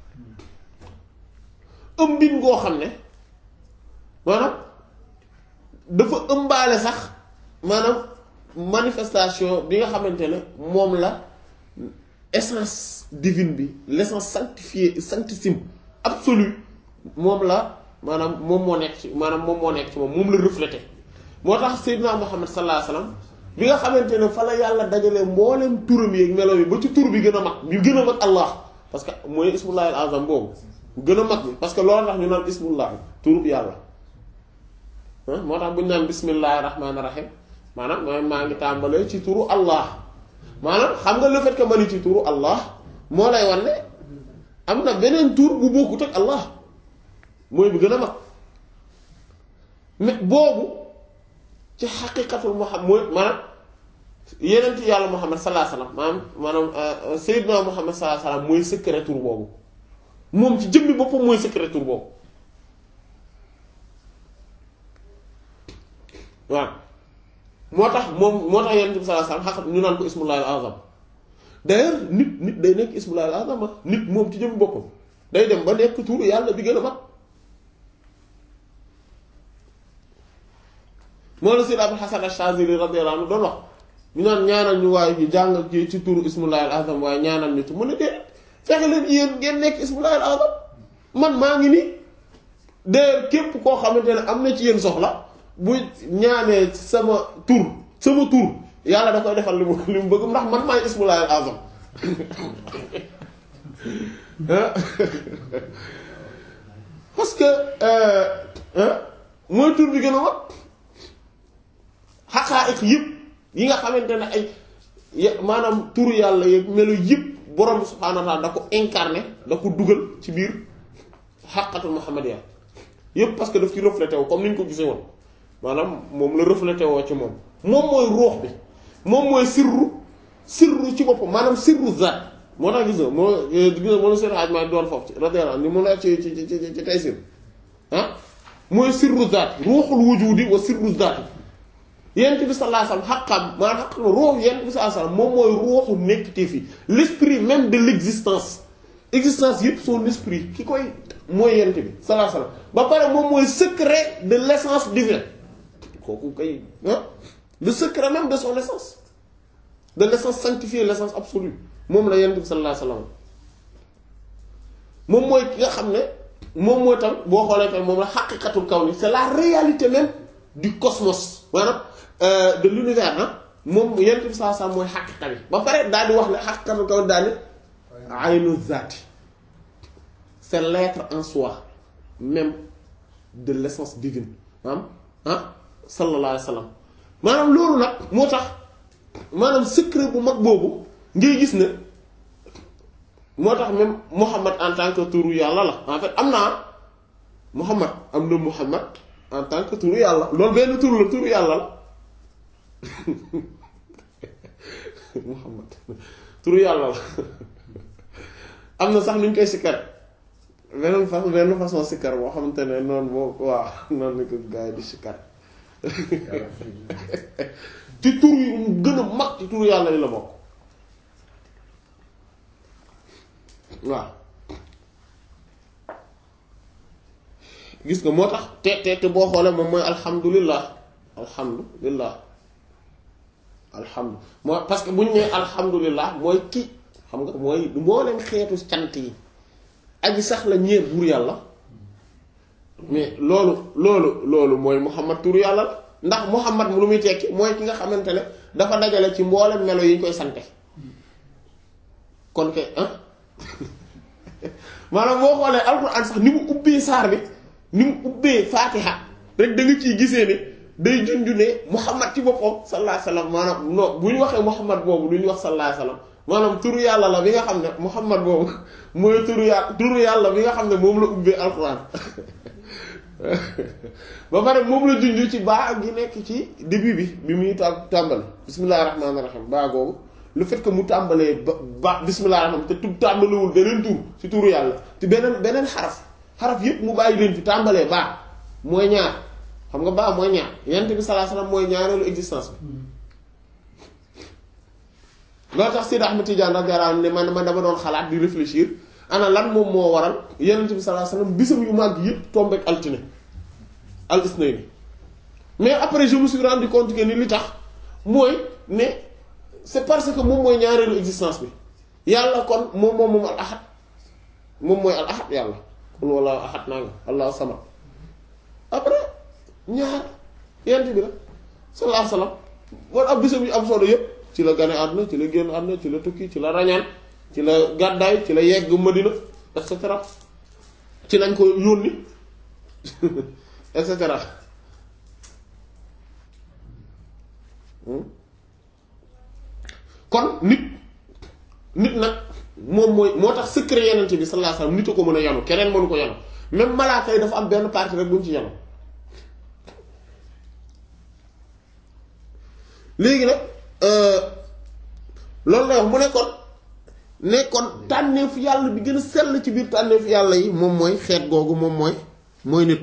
ëmbin goo xam ne maanaam dafa ëmbaale sax maanaam manifestation bi nga xamante ne moom la essence divine bi l'essence sanctifiée sanctissime absolue moom la maanaam moom moo nekk ci maanaam moom moo nekk ci moom moom la reflété moo tax Seydina Muhammad sallallahu alayhi wasallam bi nga xamante ne fa la yàlla dajalee mboolem turam yi ak melo yi ba ci tur bi gën a mag bi gën a mag Allah parce que mooy ismullahi al-azam boobu gën a mag bi parce que loolu tax ñu naan ismullahi turu yàlla moo tax bu ñu naan bismillahi rahmaani rahim maanaam mooy maa ngi tàmbalee ci turu Allah maanaam xam nga le fait que ma ni ci turu Allah moo lay wan ne am na beneen tur bu bokkut ak Allah mooy bi gën a mag mais boobu ci xaqiqatul Muhammad mooy maanaam yenent yàlla Muhammad sallallahu alayhi wasallam maanaam maanaam Seydina Muhammad sallallahu alayhi wasallam mooy secret tur boobu moom ci jëmmi boppam mooy secret tur boobu waaw moo tax moom moo tax yenent bi sallallahu alayhi wasallam xaqat ñu naan ko ismullahil azam d'ailleurs nit nit day nekk ismullahil azam nit moom ci jëmmi boppam day dem ba nekk tur yàlla bi gën a mag moo la Sayyid Abul Hasan Ash-Shazili radiyallahu anhu doon wax ñu naan ñaanal ñu waaye ñu jàng ci ci turu ismullahil azam waaye ñaanal ñu ci mën a dee fexe leen yéen ngeen nekk ismullahil azam man maa ngi nii de képp koo xamante ne am na ci yéen soxla bu ñaanee sama tur sama tur yàlla da koy defal li mu li mu bëgg ndax man maay ismullahil azam parce que mooy tur bi gën a mag xaqaa'iq yëpp yi nga xamante ne ay maanaam turu yàlla yeeg melo yëpp borom subhaanahu wa ta'ala da ko incarné da ko dugal ci biir xaqatul muhammadiyya yëpp parce que daf ci reflété woo comme ni ñu ko gisee woon maanaam moom la reflété woo ci moom moom mooy ruux bi moom mooy sirru sirru ci boppam maanaam sirru zaat moo tax gis nga moo gis nga moo la seen xaaj maa doon foofu ci radiyallahu ni mu la ci ci ci ci tey sir ah mooy sirru zaat ruuxul wujudi wa sirru zaat yent bi sallallahu alayhi wasallam xaqam maanaam xaq ruux yent bi sallallahu alayhi wasallam moom mooy ruuxu nekkte fi l'esprit même de l'existence existence yëpp son esprit ki koy mooy yent bi sallallahu alayhi wasallam ba pare moom mooy secret de l'essence divine kooku kay ah le secret même de son essence de l'essence sanctifiée l'essence absolue moom la yent bi sallallahu alayhi wasallam moom mooy ki nga xam ne moom mooy tam boo xoolee tam moom la xaqiqatul kawni c'est la réalité même du cosmos maanaam de l'univers ah moom yent bi saa saa mooy xaqiqa bi ba pare daal di wax ne xaqiqatul kawni daal di aynu zaati c'est l'être en soi même de l'essence divine maanaam ah sallallahu alayhi wa sallam maanaam loolu nag moo tax maanaam secret bu mag boobu ngay gis ne moo tax même Muhammad en tant que turu yàlla la en fait am naa Muhammad am na Muhammad en tant que turu yàlla loolu benn turu la turu yàlla la Muhammad turu yàlla la am na sax nuñ koy sikkar beneen façon benn façon sikkar boo xamante ne noonu boo waaw noonu la ko gaa yi di sikkar ci tur yu gën a mag ci turu yàlla yi la bokk waaw gis nga moo tax te te te boo xoolee moom mooy alhamdulillah alhamdulillah alhamdu moo parce que bu ñu nee alhamdulillah mooy ki xam nga mooy mboolem xeetu cant yi aji sax la ñeer buur yàlla mais loolu loolu loolu mooy muhammad turu yàlla la ndax muhammad mu lu muy tekki mooy ki nga xamante ne dafa dajale ci mboolem melo yi ñu koy sante kon kay ah maanaam boo xoolee alxuraan sax ni mu ubbee saar bi ni mu ubbee faatiha rek da nga ciy gisee ne day junju ne muhammad ci boppam sallallahu alayhi wasallam maanaam non bu ñu waxee muhammad boobu lu ñu wax sallallahu alayhi wasallam maanaam turu yàlla la bi nga xam ne muhammad boobu mooy turu yàlla turu yàlla bi nga xam ne moom la ubbee alxuraan ba pare moom la junju ci baa gi nekk ci début bi bi muy tàmbali bismillahir rahmanir rahim baa googu le fait que mu tàmbalee ba ba bismillahir rahman te tu tàmbalewul beneen tur ci turu yàlla ci beneen beneen xaraf xaraf yépp mu bàyyi leen fi tàmbalee baa mooy ñaar xam nga baa mooy ñaar yent bi sallallahu alayhi wasallam mooy ñaareelu existence bi loolu tax Sidi Ahmed Tidiane radiyallahu anhu ne man man dama doon xalaat di réfléchir ana lan moom moo waral yonent bi sallallahu alayhi wasallam bisam yu màgg yëpp tombeek altine al isnayni mais après je me suis rendu compte que ni li tax mooy ne c'est parce que moom mooy ñaareelu existence bi yàlla kon moom moom moom al ahad moom mooy al ahad yàlla kon walla ahad naa nga allahu samad après ñaar yonent bi la sallallahu alayhi wasallam wala ab bisam yu am solo yëpp ci la gane àdduna ci la génn àdduna ci la tukki ci la rañaan ci la gàddaay ci la yegg Madina et cetera ci lañ ko yónni et cetera kon nit nit nag moom mooy moo tax secret yenente bi sallallahu alayhi wasallam nit a ko mën a yanu keneen mënu ko yanu même malaaka yi dafa am benn partie rek buñ ci yenu léegi nag loolu lay wax mu nekkoon nekkoon tànneefu yàlla bi gën a sell ci biir tànneefu yàlla yi moom mooy xeet googu moom mooy mooy nit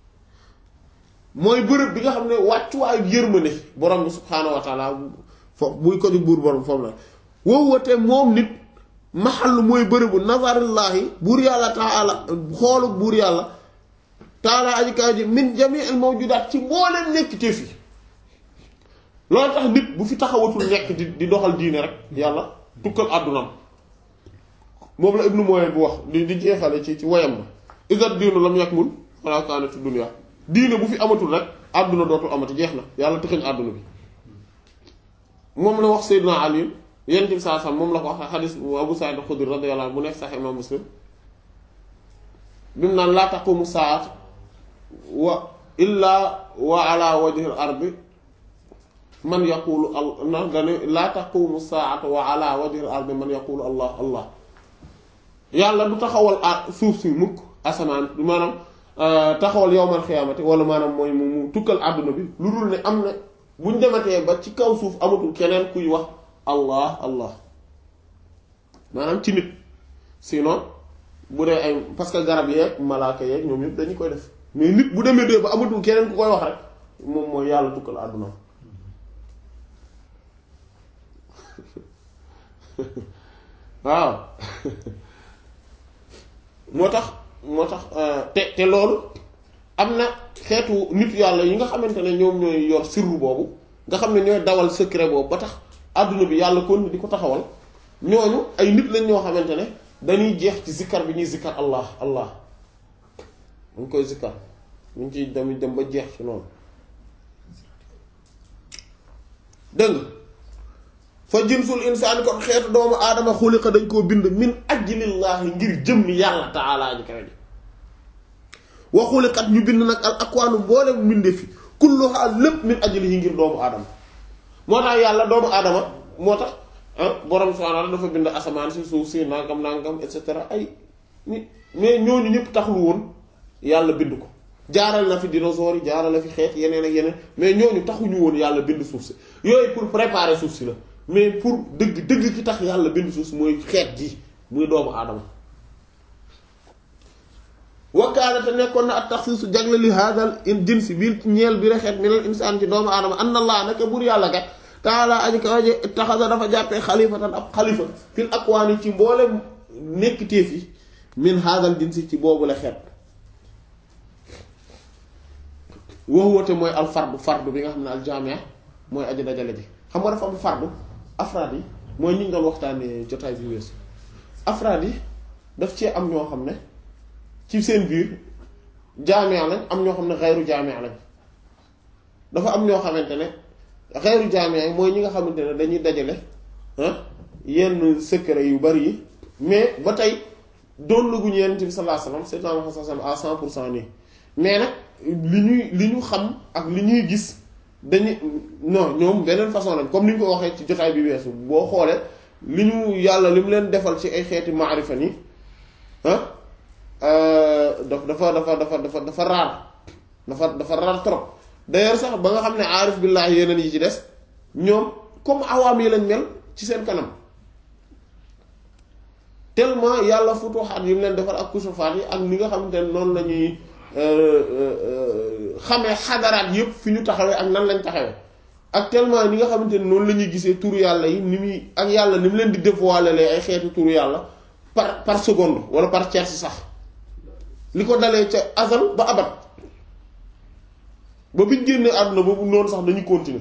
mooy bërëb bi nga xam ne wàccuwaayu yërmande borom bi subhaanahu wa taala foofu buy ko di buur borom foofu la wowate moom nit maxal mooy bërëbu nazarillaahi buur yàlla taala xoolu buur yàlla taala aji kaw ji min jami al mawjudaat ci mbooleem nekk téef yi loolu tax nit bu fi taxawatul nekk di di doxal diine rek yàlla tukkal àddunam moom la ibnu Muwayyad bu wax di di jeexale ci ci woyam ba isat diinu lam yakmul wala kaanatu dunya diine bu fi amatul rek àdduna dootul amati jeex na yàlla tëxëñ àdduna bi moom la wax Seydina Ali yonent bi saa sam moom la ko wax xadis Abu Sa'id Xudri radiyallahu anhu bu nekk Sahih Imam Muslim bi mu naan laa taqumu saat wa illa wa ala wajhi al-ardi man yaqulu al na dane laa taqumu saat wa ala wajhi al-ardi man yaqulu allah allah yàlla du taxawal a suuf si mukk asamaan maanaam taxawal yowmal xiyaamati wala maanaam mooy mu mu tukkal àdduna bi lu dul ne am na buñ dematee ba ci kaw suuf amatul keneen kuy wax allah allah maanaam ci nit sinon bu dee ay parce que garab yeeg malaaka yeeg ñoom yëpp dañu koy def mais nit bu demee dee ba amatul keneen ku koy wax rek moom mooy yàlla tukkal àdduna waaw moo tax moo tax te te loolu am na xeetu nit yàlla yi nga xamante ne ñoom ñooy yor sirru boobu nga xam ne ñooy dawal secret boobu ba tax àdduna bi yàlla kon di ko taxawal ñooñu ay nit lañ ñoo xamante ne dañuy jeex ci zikkar bi ñuy zikkar allah allah dañ koy zikkar ñu ngi ciy dem dem ba jeex ci noonu dëgg fa jinsul insaan kon xeetu doomu aadama xuliqa dañ koo bind min ajlillaahi ngir jëmmi yàlla taalaa ji kawe ji wa xuliqat ñu bind nag al akwaanu boole mbinde fi kulluha lépp min ajlihi ngir doomu aadama moo tax yàlla doomu aadama moo tax borom subhaanahu wa ta'aala dafa bind asamaan si suuf si nangam nangam et cetera ay ni mais ñooñu ñëpp taxul woon yàlla bind ko jaaral na fi dinosaures yi jaaral na fi xeet yeneen ak yeneen mais ñooñu taxuñu woon yàlla bind suuf si yooyu pour préparer suuf si la mais pour dëgg dëgg ki tax yàlla bind suuf si mooy xeet gi muy doomu aadama wakkaana te nekkoon na at taxsiisu jagle li haadal in jinsi bil ñeel bi rexeet minal insaan ci doomu aadama an allah naka buur yàlla kat taala aji ka waje taxasa dafa jàppee xalifatan ab xalifa fil akwaani ci mboolem nekk téef yi min haadal jinsi ci boobu la xeet waxuwate mooy al fardu fardu bi nga xam ne al jaamia mooy aji dajale ji xam nga dafa am fardu afraad yi mooy ñu ngi doon waxtaanee jotaay bi weesu afraad yi daf cee am ñoo xam ne ci seen biir jaamia lañ am ñoo xam ne xayru jaamia lañ dafa am ñoo xamante ne xayru jaamia yi mooy ñi nga xamante ne dañuy dajale yenn secret yu bari yi mais ba tey doon laguñu Yonent bi sallallahu alayhi wasallam c'est à cent pour cent nii mais nag li ñuy li ñu xam ak li ñuy gis dañu non ñoom beneen façon lañ comme ni ñu ko waxee ci jotaay bi weesu boo xoolee li ñu yàlla li mu leen defal ci ay xeeti maarifa nii ah dafa dafa dafa dafa dafa raar dafa dafa raar trop d'ailleurs sax ba nga xam ne aarif billaahi yeneen yi ci des ñoom comme awaam yi lañ mel ci seen kanam tellement yàlla futuxaat yi mu leen defal ak kusufaat yi ak ni nga xamante ne noonu la ñuy xamee xadaraat yëpp fi ñu taxawee ak nan lañ taxawee ak tellement ni nga xamante ne noonu la ñuy gisee turu yàlla yi ni muy ak yàlla ni mu leen di dévoiler ay xeetu turu yàlla par par seconde wala par tierce sax li ko dalee ca azal ba abat ba biñ génnee àdduna boobu noonu sax dañuy continuer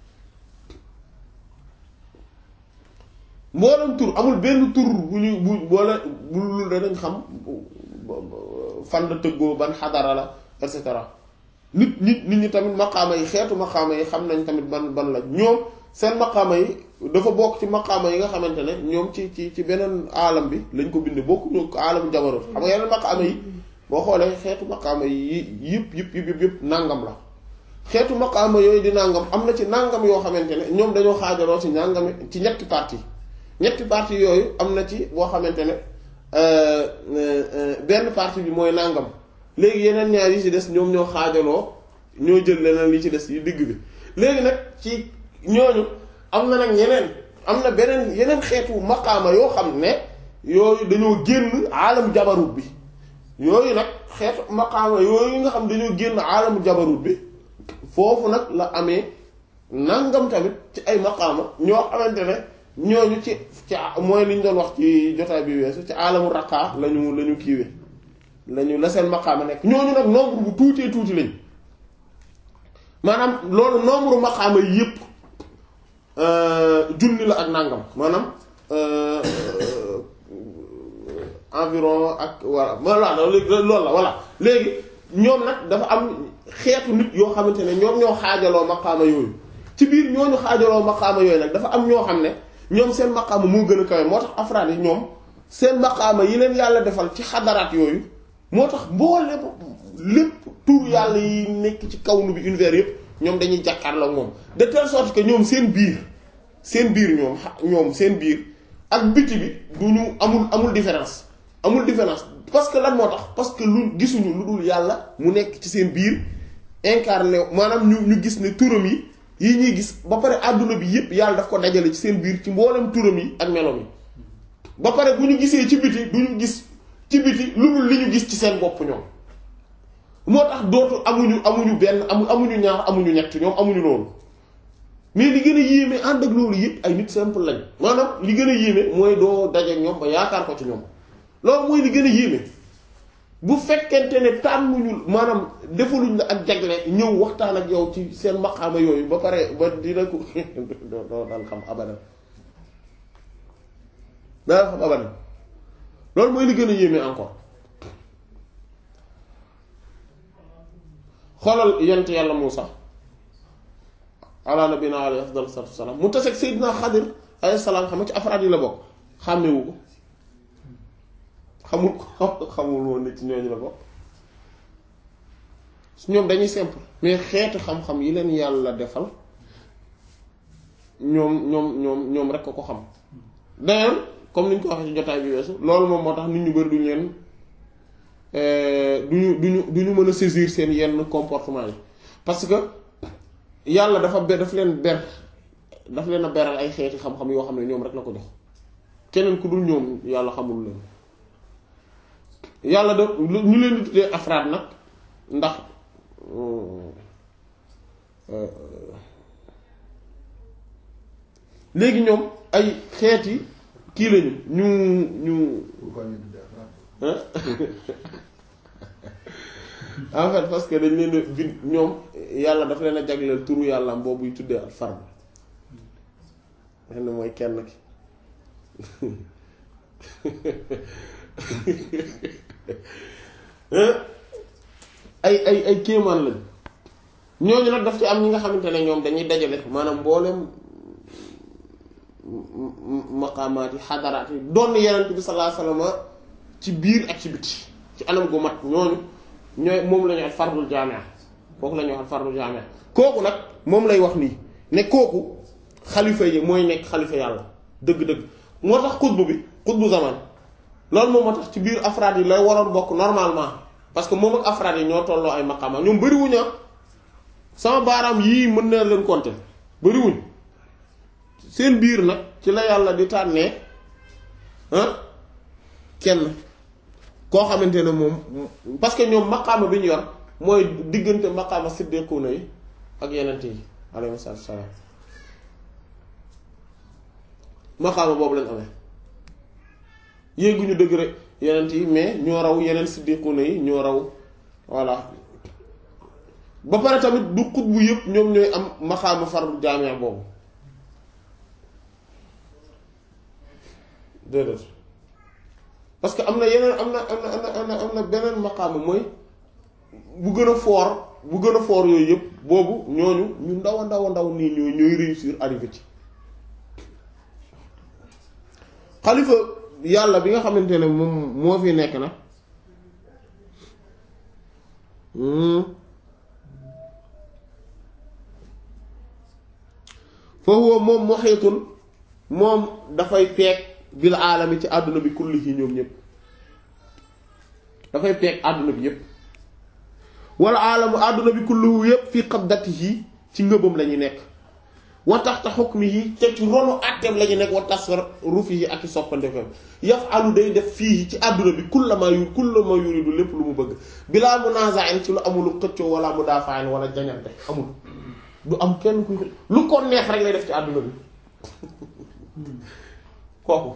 mboolem tur amul benn tur bu ñu bu boole bu lu danañ xam fan la tëggoo ban xadara la et cetera nit nit nit ñi tamit maqaama yi xeetu maqaama yi xam nañ tamit ban ban la ñoom seen maqaama yi dafa bokk ci maqaama yi nga xamante ne ñoom ci ci ci beneen aalam bi lañ ko bindee bokkuñu ko aalamu jabarut xam nga yeneen maqaama yi boo xoolee xeetu maqaama yi yëpp yëpp yëpp yëpp nàngam la xeetu maqaama yooyu di nàngam am na ci nàngam yoo xamante ne ñoom dañoo xaajaloo ci nàngami ci ñetti parti ñetti parti yooyu am na ci boo xamante ne benn partie bi mooy nàngam léegi yeneen ñaar yi ci des ñoom ñoo xaajaloo ñoo jël leneen li ci des yi digg bi léegi nag ci ñooñu am na nag ñeneen am na beneen yeneen xeetu maqaama yoo xam ne yooyu dañoo génn aalam jabarut bi yooyu nag xeetu maqaama yooyu nga xam dañoo génn aalam jabarut bi foofu nag la amee nangam tamit ci ay maqaama ñoo xamante ne ñooñu ci ci mooy li ñu doon wax ci jotaay bi weesu ci aalamu raqaa lañu la ñu kiiwe lañu la seen maqaama nekk ñooñu nag nombre bu tuutee tuuti lañ maanaam loolu nombre maqaama yi yépp junni la ak nangam maanaam environ ak voilà voilà loolu la voilà léegi ñoom nag dafa am xeetu nit yoo xamante ne ñoom ñoo xaajaloo maqaama yooyu ci biir ñooñu xaajaloo maqaama yooyu nag dafa am ñoo xam ne ñoom seen maqaama moo gën a kawe moo tax afraad yi ñoom seen maqaama yi leen yàlla defal ci xadaraat yooyu moo tax mboolem lépp tur yàlla yi nekk ci kawnu bi univers yëpp ñoom dañuy jàkkaarloo ak moom de telle sorte que ñoom seen biir seen biir ñoom ñoom seen biir ak biti bi du ñu amul amul différence amul différence parce que lan moo tax parce que lu gisuñu lu dul yàlla mu nekk ci seen biir incarné maanaam ñu ñu gis ne turam yi yi ñuy gis ba pare àdduna bi yépp yàlla daf ko dajale ci seen biir ci mboolem turam yi ak meloom yi ba pare bu ñu gisee ci biti du ñu gis ci biti lu dul li ñu gis ci seen bopp ñoom moo tax dootu amuñu amuñu benn amu amuñu ñaar amuñu ñett ñoom amuñu loolu mais li gën a yéeme ànd ak loolu yépp ay nit simple lañ maanaam li gën a yéeme mooy doo daje ñoom ba yaakaar ko ci ñoom loolu mooy li gën a yéeme bu fekkente ne tànnuñu maanaam defaluñ la ak jagle ñëw waxtaan ak yow ci seen maqaama yooyu ba pare ba dina ko doo dal xam abadan dal xam abadan loolu mooy li gën a yéeme encore xoolal yent yàlla Muusa ala nabina alayhi afdal salatu wasalaam mu taseeg Seydina Xadir alayhi salaam xam nga ci afraad yi la bokk xàmmewu ko xamul ko xamul woon ne ci ñooñu la bokk ñoom dañuy simple mais xeetu xam-xam yi leen yàlla defal ñoom ñoom ñoom ñoom rek ko ko xam d'ailleurs comme ni ñu ko waxee ci jotaay bi weesu loolu moom moo tax nit ñu bari duñu leen duñu duñu duñu mën a saisir seen yenn comportement yi parce que yàlla dafa ber daf leen ber daf leen a beral ay xeeti xam-xam yoo xam ne ñoom rek la ko jox keneen ku dul ñoom yàlla xamul leen yàlla da ñu leen di tuddee afraad nag ndax léegi ñoom ay xeeti kii lañu ñu ñu en fait parce que dañ leen a bind ñoom yàlla dafa leen a jagleel turu yàlla boobu yu tuddee al fard xen mooy kenn ki ay ay ay kéemaan lañ ñooñu nag daf ci am ñi nga xamante ne ñoom dañuy dajale maanaam mboolem maqaamaat yi xadaraat yi doon yenent bi sallallahu alayhi wasallam ci biir ak ci biti ci anam gu mat ñooñu ñooy moom la ñu wax fardul jaamia kooku la ñuy wax fardul jaamia kooku nag moom lay wax nii ne kooku xalifa yi mooy nekk xalifa yàlla dëgg-dëgg moo tax xutbu bi xutbu zaman loolu moom moo tax ci biir afraad yi lay waroon bokk normalement parce que moom ak afraad yi ñoo tolloo ay maqaama ñoom bëriwuñ sama baaraam yii mën na leen compter bëriwuñ seen biir nag ci la yàlla di tànnee kenn koo xamante ne moom parce que ñoom maqaama bi ñu yor mooy diggante maqaama siddiquuna yi ak yenente yi alayhi salaam maqaama boobu lañ amee yéeguñu dëgg rek yenent yi mais ñoo raw yeneen siddiquuna yi ñoo raw voilà ba pare tamit du xutbu yëpp ñoom ñooy am maqaama fardu jaamia boobu déedéet parce que am na yeneen am na am na am na am na beneen maqaama mooy bu gën a foor bu gën a foor yooyu yëpp boobu ñooñu ñu ndaw a ndaw a ndaw nii ñooy ñooy réussir arrivé ci xalifa yàlla bi nga xamante ne moom moo fi nekk nag foofu moom muhiitun moom dafay peeg bil aalami ci àdduna bi kulli yi ñoom ñëpp dafay peeg àdduna bi yëpp wala aalamu àdduna bi kulluhu yépp fii qabdatihi ci ngëbam la ñu nekk wa taxta hukmihi te ci ronu àtteem la ñu nekk wa tasarrufihi ak i soppandefam yaf'alu day def fii ci àdduna bi kullama yu kullama yuridu lépp lu mu bëgg bilaa munaza'in ci lu amul xëccoo wala mudaafa'in wala jañante amul du am kenn kuy lu ko neex rek lay def ci àdduna bi kooku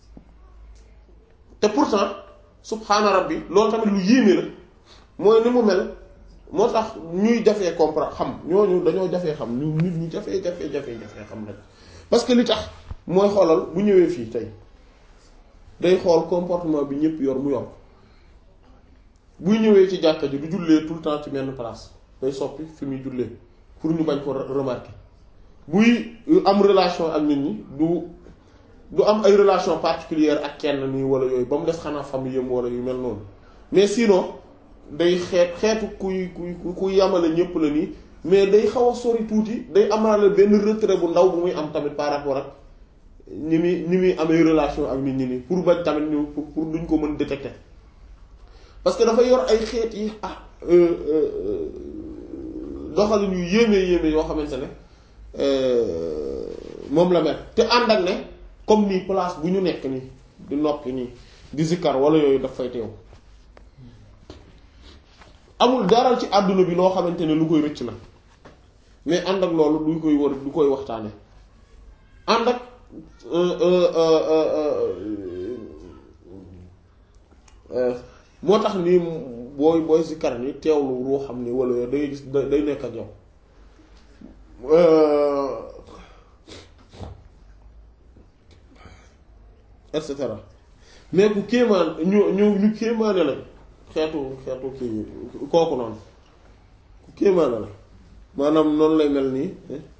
te pourtant subhaana rabbi loolu tamit lu yéeme la mooy ni mu mel moo tax ñuy jafee comprendre xam ñooñu dañoo jafee xam ñu nit ñu jafee jafee jafee jafee xam rek parce que li tax mooy xoolal bu ñëwee fii tey day xool comportement bi ñëpp yor mu yor buy ñëwee ci jàkka ji du jullee tout le temps ci benn place day soppi fi muy jullee pour ñu bañ ko remarquer buy am relation ak nit ñi du du am ay relation particulière ak kenn nii wala yooyu ba mu des xanaa famille yam wala yu mel noonu mais sinon day xeet xeetu kuy kuy kuy yamale ñëpp la nii mais day xaw a sori tuuti day amaale benn retrait bu ndaw bu muy am tamit par rapport ak ñi muy ñi muy amee relation ak nit ñi nii pour bañ tamit ñu pour pour duñ ko mën détecter parce que dafa yor ay xeet yi ah doxalin yu yéeme yéeme yoo xamante ne moom la mel te ànd ak ne comme nii place bu ñu nekk nii di noppi nii di zikkar wala yooyu daf fay teew amul dara ci àdduna bi loo xamante ne lu koy rëcc la mais ànd ak loolu du koy war du koy waxtaane ànd ak moo tax nii booy booy zikkar ni teewlu ruu xam ni wala day gis day nekk ak yow et cetera mais ku kéemaan ñu ñu ñu kéemaane la xeetu xeetu kii kooku noonu ku kéemaane la maanaam noonu lay mel nii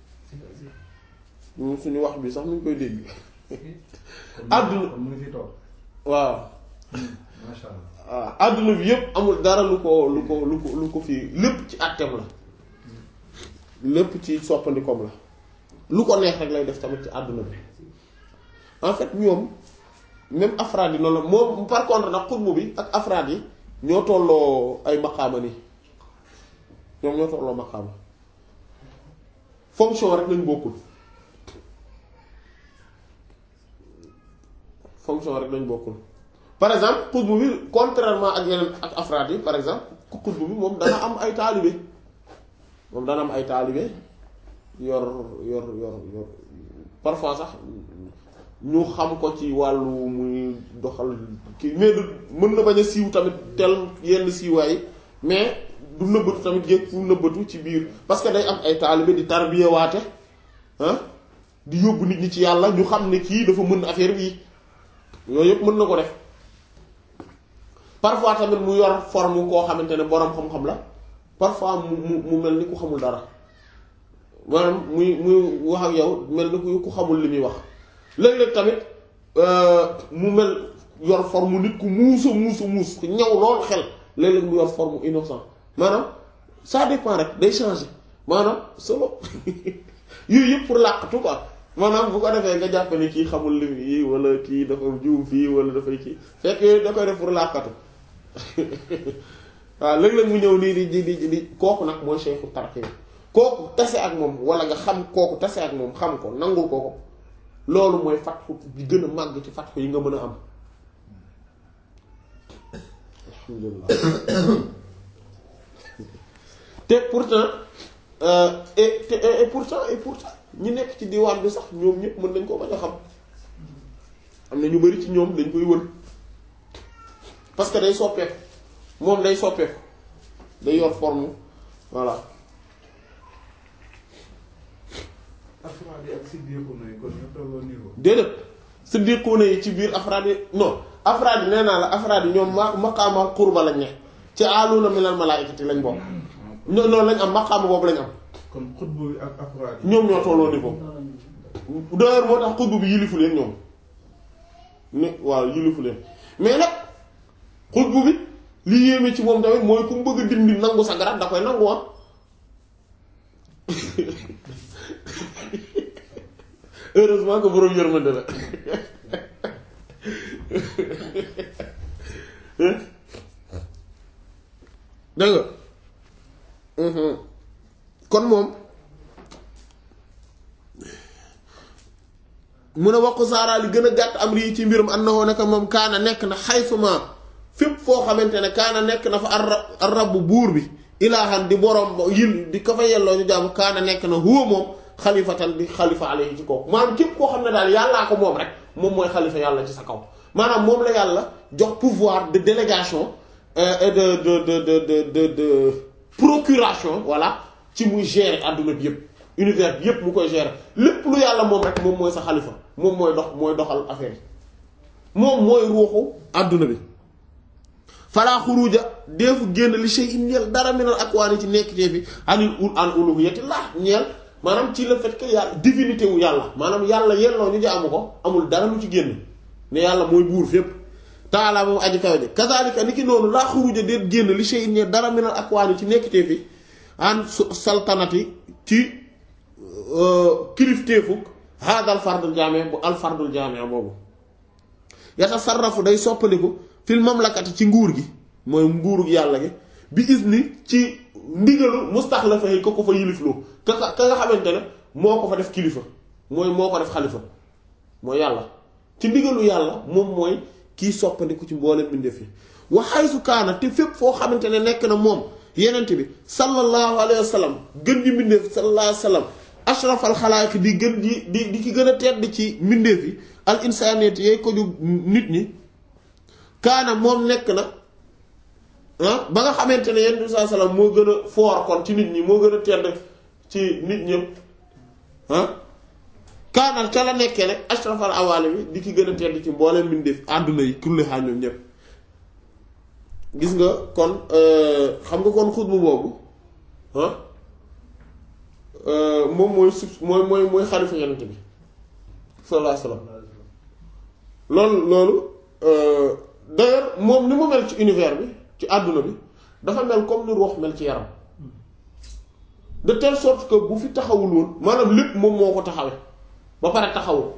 suñu wax bi sax mu ngi koy dégg àdduna mu ngi fi toog waaw masha Allah waaw àdduna bi yépp amul dara lu ko lu ko lu ko lu ko fii lépp ci àtteem la lépp ci soppandikoom la lu ko neex rek lay def tamit ci àdduna bi en fait ñoom même afraad yi noonu la moom par contre nag xutbu bi ak afraad yi ñoo tolloo ay maqaama nii ñoom ñoo tolloo maqaama fonction rek lañ bokkul fonction rek lañ bokkul par exemple xutbu bi contrairement ak yeneen ak afraad yi par exemple ku xutbu bi moom dana am ay taalibe moom dana am ay taalibe yor yor yor yor parfois sax ñu xam ko ci wàllu muy doxal kii mais du mën na bañ a siiw tamit tel yenn siiwaay mais du nëbbatu tamit yëg fu nëbbatu ci biir parce que day am ay taalibe di tarbiya waate ah di yóbbu nit ñi ci yàlla ñu xam ne kii dafa mën affaire bii yooyu yëpp mën na ko def parfois tamit mu yor forme koo xamante ne boroom xam-xam la parfois mu mu mu mel ni ku xamul dara maanaam muy muy wax ak yow mel ni ku ku xamul li muy wax léeg-léeg tamit mu mel yor forme nit ku muusa muusa muus ku ñaw lool xel léeg-léeg mu yor forme innocent maanaam ça dépend rek day changer maanaam solo yooyu yëpp pour làqatu quoi maanaam bu ko defee nga jàpp ne kii xamul li yi wala kii dafa juum fii wala dafay kii fekk yooyu da koy def pour làqatu waaw léeg-léeg mu ñëw nii di di di di kooku nag mooy cheikhu tarxi kooku tase ak moom wala nga xam kooku tase ak moom xam ko nangul ko ko loolu mooy fatxu bi gën a màgg ci fatxu yi nga mën a am alhamdulillah te pourtant et et pourtant et pourtant ñi nekk ci diwaan bi sax ñoom ñëpp mën nañ koo bañ a xam am na ñu bari ci ñoom dañ koy wër parce que day soppeeku moom day soppeeku day yor forme voilà afraad yi ak siddiquuna yi kon ñoo tolloo niveau. déedéet siddiquuna yi ci biir afraad yi non afraad yi nee naa la afraad yi ñoom ma maqaama qurba lañ ne ci aaluuna minal malaa'ikati lañ bokk non non lañ am maqaama boobu lañ am kon xutbu bi ak afraad yi. ñoom ñoo tolloo niveau d'ailleurs moo tax xutbu bi yilifu leen ñoom ne waaw yilifu leen mais nag xutbu bi li yéeme ci moom tamit mooy ku mu bëgg a dindi nangu sa garab da koy nangu ah heureusement que borom yërmande la dégg nga mu ne waqu saara li gën a gàtt am rii ci mbirum annahu nekk moom kaana nekk na xaysuma fépp foo xamante ne kaana nekk na fa ar rabbu buur bi ilaahan di borom yil di ko fa yelloo ñu jaamu kaana nekk na huwa moom xalifatan di xalifa alayhi ci kaw maanaam képp koo xam ne daal yàllaa ko moom rek moom mooy xalifa yàlla ci sa kaw maanaam moom la yàlla jox pouvoir de délégation et de de de de de de de procuration voilà ci muy gérer adduna bi yépp univers bi yépp mu koy gérer lépp lu yàlla moom rek moom mooy sa xalifa moom mooy dox mooy doxal affaire yi moom mooy ruuxu adduna bi falaa xuruja deefu génn li shay in ñeel dara minal akwaani ci nekkitee fi anil ul an uluhiyatillah ñeel maanaam ci le fait que yàlla divinité wu yàlla maanaam yàlla yelloo ñu jaamu ko amul dara lu ci génn ne yàlla mooy buur fépp taalaa moom aji kaw ji kazalika ni ki noonu laa xuruja déet génn li shay in ñeel dara minal akwaani ci nekkitee fi an saltanati ci kilifteefuk haadal fardul jaame bu al fardul jaame boobu yatasarrafu day soppandiku fil mamlakati ci nguur gi mooy nguurug yàlla gi bi isni ci ndigalu mustaxlafa yi ko ko fa yilifloo ka ka nga xamante ne moo ko fa def kilifa mooy moo ko def xalifa mooy yàlla ci ndigalu yàlla moom mooy kiy soppandiku ci mboolem mbindeef yi wa haythu kaana te fépp foo xamante ne nekk na moom yenent bi sallallahu alayhi wa sallam gën di mbindeef sallallahu alayhi wa sallam ashrafal xalaaq di gën di di di ki gën a tedd ci mbindeef yi al insaniyati yay ko ju nit ñi kaana moom nekk na ah ba nga xamante ne yenent bi sallallahu alayhi wa sallam moo gën a foor kon ci nit ñi moo gën a tedd ci nit ñëpp ah kaanal ca la nekkee nag ashrafal awaali bi di ki gën a tedd ci mboolem mbindeef àdduna yi kulli xaal ñoom ñëpp gis nga kon xam nga kon xutbu boobu ah moom mooy sub mooy mooy mooy xalifa yonent bi sallallahu alayhi wasallam loolu loolu d'ailleurs moom ni mu mel ci univers bi ci àdduna bi dafa mel comme ni ruux mel ci yaram de telle sorte que bu fi taxawul woon maanaam lépp moom moo ko taxawe ba pare taxawul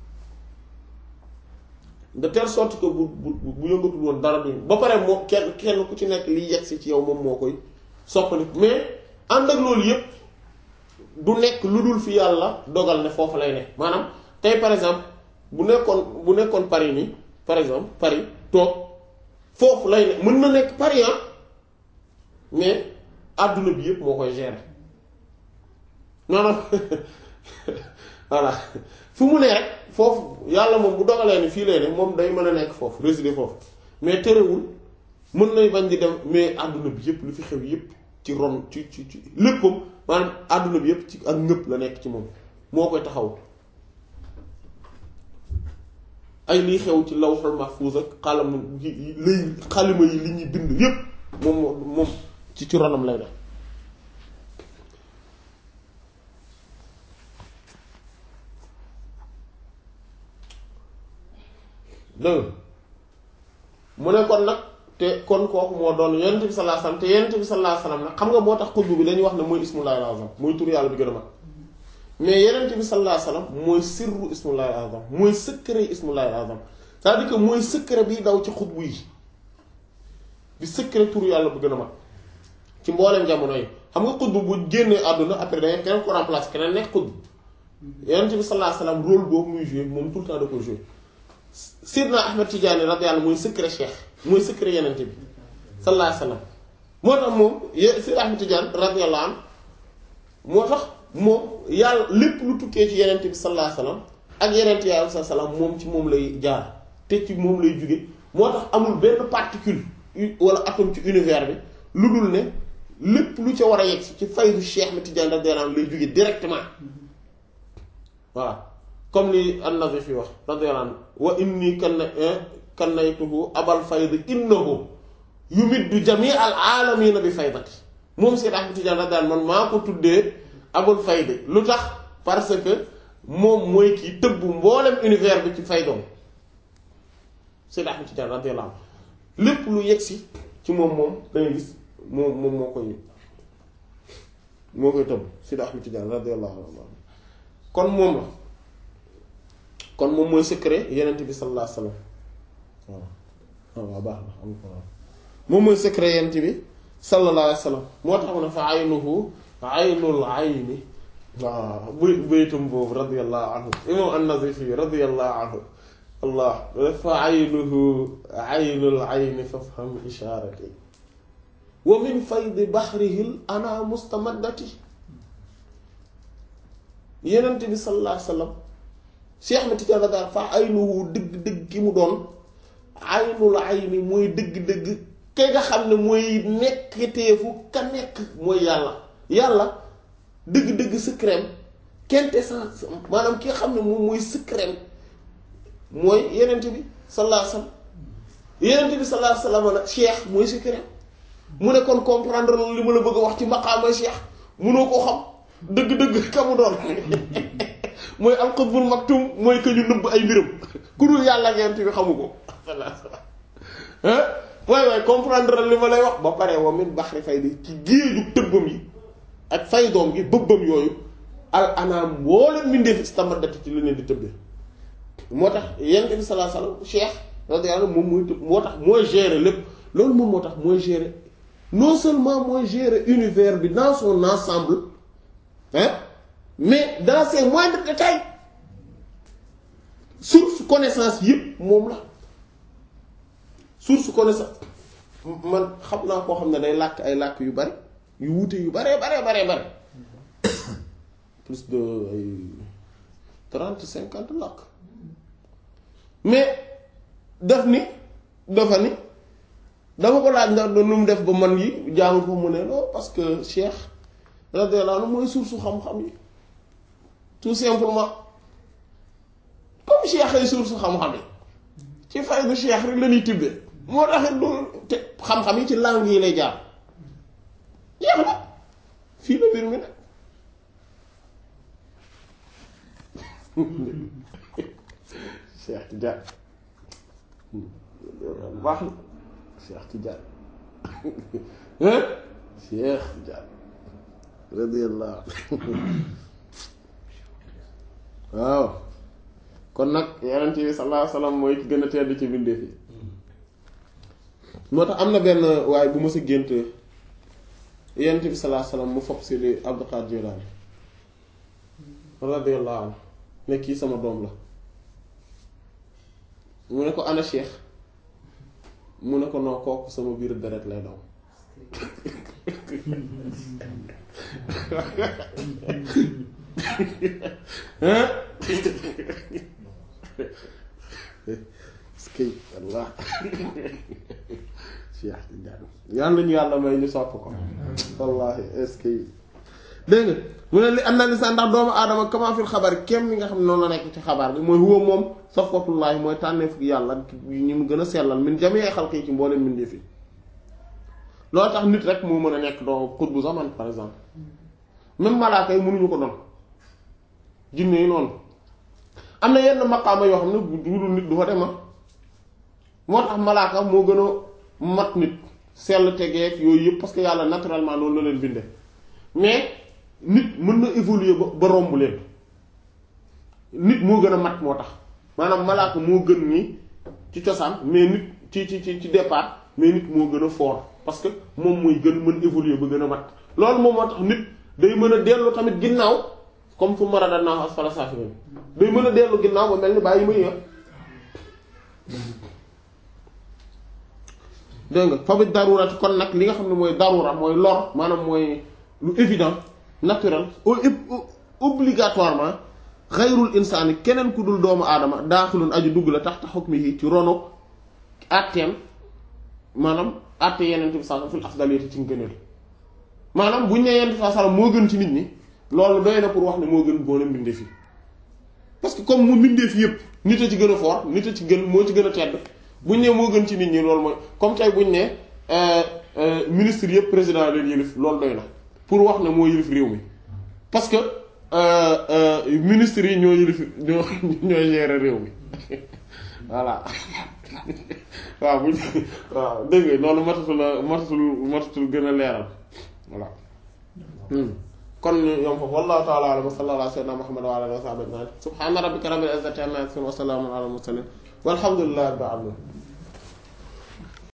de telle sorte que bu bu bu yëngatul woon dara du ba pare moo kenn kenn ku ci nekk liy yegsi ci yow moom moo koy soppali mais ànd ak loolu yépp du nekk lu dul fi yàlla dogal ne foofu lay ne maanaam tey par exemple bu nekkoon bu nekkoon Paris nii par exemple Paris toog foofu lay ne mën na nekk Paris ah mais àdduna bi yépp moo koy gérer maanaam voilà fu mu ne rek foofu yàlla moom bu dogalee ni fii lay ne moom day mën a nekk foofu résider foofu mais terewul mën nay bañ di dem mais àdduna bi yépp lu fi xew yépp ci ron ci ci ci léppam maanaam àdduna bi yépp ci ak ngëpp la nekk ci moom moo koy taxaw ay liy xew ci lawhul mahfuz ak xalam lay xalima yi li ñuy bind yépp moom moom ci ci ronam lay def dëgg mu ne kon nag te kon kooku moo doon yonent bi sallallahu alayhi wasallam te yonent bi sallallahu alayhi wasallam nag xam nga moo tax xutbu bi dañuy wax ne mooy ismullahi al-azam mooy tur yàlla bi gën a mag mais yonent bi sallallahu alayhi wasallam mooy sirru ismullahi al-azam mooy secret ismullahi al-azam c'est-à-dire que mooy secret bi daw ci xutbu yi di secret tur yàlla bu gën a mag ci mbooleem jamono yi xam nga xutbu bu génnee àdduna après da nga keneen ko remplacer keneen nekk xutbu yonent bi sallallahu alayhi wasallam rôle boobu muy jouer moom tout le temps da ko jouer Seydina Ahmed Tidiane radiyallahu mooy secret cheikh mooy secret yenente bi sallallahu alayhi wasallam moo tax moom Seydina Ahmed Tidiane radiyallahu anhu moo tax moom yàlla lépp lu tukkee ci yenente bi sallallahu alayhi wasallam ak yenente yàlla sallallahu alayhi wasallam moom ci moom lay jaar te ci moom lay jóge moo tax amul benn particule wala atome ci univers bi lu dul ne lépp lu ca war a yegg ci faydu Cheikh Ahmed Tidiane radiyallahu anhu lay jóge directement voilà comme li an-Nazifi wax radiyallahu anhu wa inni kan kannaytuhu abal fayd innahu yumiddu jami al aalamiina bi faydati moom Seyd Ahmad Tijaan radiyallahu man maa ko tuddee abul fayd lu tax parce que moom mooy kii tëbb mboolem univers bi ci faydoom Seyd Ahmad Tijaan radiyallahu lépp lu yegsi ci moom moom dangay gis moom moom moo koy moo koy tëbb Seyd Ahmad Tijaan radiyallahu anhu kon moom la kon moom mooy secret yenent bi sallallahu alayhi wasallam waaw waaw baax na am ko moom mooy secret yenent bi sallallahu alayhi wasallam moo tax mu ne fa aynuhu aynul ayni waaw buy baytum boobu radiyallahu anhu imam an-Nazifi radiyallahu anhu allah fa aynuhu aynul ayni fafham isharati wa min faydi bahrihi ana mustamaddati yenent bi sallallahu alayhi wa sallam Cheikh Ahmed Tidiane radiyallahu fa aynuhu dëgg-dëgg ki mu doon aynul ayni mooy dëgg-dëgg kay nga xam ne mooy nekketeefu ka nekk mooy yàlla yàlla dëgg-dëgg secret quintessence maanaam ki nga xam ne moom mooy secret mooy yenent bi sallallahu alayhi wasallam yenent bi sallallahu alayhi wasallam nag cheikh mooy secret mu ne kon comprendre li ma la bëgg a wax ci maqaama cheikh munoo koo xam dëgg-dëgg ka mu doon mooy alxutbul maktum mooy que ñu nëbb ay mbiram ku dul yàlla ak yenent bi xamu ko waay waay comprendre li ma lay wax ba pare wa min baxri faydi ci géeju tëbbam yi ak faydoom gi bëbbam yooyu al anaam mboolem mbindeef istamaddati ci li leen di tëbbee moo tax yonent bi sallallahu alayhi wasallam cheikh radiyallahu moom mooy tëb moo tax mooy gérer lépp loolu moom moo tax mooy gérer non seulement mooy gérer univers bi dans son ensemble hein mais dans ses moindres détails source connaissance yëpp moom la source connaissance man xam naa koo xam ne day làkk ay làkk yu bari yu wuute yu baree baree baree bare plus de ay trente cinquante làkk mais def ni dafa ni dama ko laaj ndax nu mu def ba man yi jàng ko mu ne non parce que Cheikh radiyallahu anhu mooy source xam-xam yi tout simplement comme Cheikh ay source xam-xam yi ci fay bu Cheikh rek la ñuy tibbee moo taxit du te xam-xam yi ci langue yi lay jaar jeex na fii la mbir mi nag Cheikh Tidiane baax na Cheikh Tidiane hein Cheikh Tidiane radiyallahu waaw kon nag yonent bi sallallahu alayhi wasallam mooy ki gën a tedd ci mbindeef yi moo tax am na benn waaye bu ma sa gént yonent bi sallallahu alayhi wasallam mu fopp si li Abdul Qadir Jilani radiyallahu anhu ne kii sama doom la mu ne ko ana Cheikh mu ne ko noo kooku sama biir deret lay daw hein skey Allah Cheikh Tidiane yàlla ñu yàlla may ñu sopp ko wallahi est-ce que dégg nga mu ne li am na lisaan ndax doomu aadama kama fil xabar kem li nga xam ne noonu la nekk ci xabaar bi mooy huwa moom safwatullaahi mooy tànneef yàlla ñi mu gën a sellal min jamee xalqi ci mbooleen mbindeef yi loolu tax nit rek moo mën a nekk doo xutbu zaman par exemple même malaaka yi mënuñu ko doon jinne yi noonu am na yenn maqaama yoo xam ne bu dul nit du fa dem moo tax malaaka moo gën a mat nit sell tegeeg yooyu yëpp parce que yàlla naturellement noonu la leen binde mais nit mën na évoluer ba ba romb leen nit moo gën a mat moo tax maanaam malaaka moo gën ni ci cosaan mais nit ci ci ci ci départ mais nit moo gën a fort parce que moom mooy gën mën évoluer ba gën a mat loolu moom moo tax nit day mën a dellu tamit ginnaaw comme fu maradannaahu asfala saafiliin day mën a dellu ginnaaw ba mel ni bàyyi may yor dégg nga fa bi darurati kon nag li nga xam ne mooy darura mooy lor maanaam mooy lu évident naturel obligatoirement xayrul insaani keneen ku dul doomu aadama daaxilun aju dugg la tax tax hukmihi ci ronu àtteem maanaam àtte yeneen bi sallam fil afdaliyati ci ngëneel maanaam buñ ne yeneen bi sallam moo gën ci nit ñi loolu doy na pour wax ne moo gën boole mbindeef yi parce que comme mu mbindeef yépp nit a ci gën a fort nit a ci gën moo ci gën a tedd buñ ne moo gën ci nit ñi loolu mooy comme tey buñ ne ministre yëpp président leen yëlif loolu doy na pour wax ne moo yëlif réew mi parce que ministres yi ñoo yëlif ñoo ñoo gérer réew mi voilà waaw buñ waaw dégg nga loolu matatul a matatul matatul gën a leeral voilà kon yom foofu wallahu ta'ala a'lam wa sallallahu ala sayyidina muhammad wa ala alihi wa sahbihi ajma'in subhana rabbika rabbil izzati amma yasifun wa salamun ala al mursalin walhamdulillahi rabbil alamin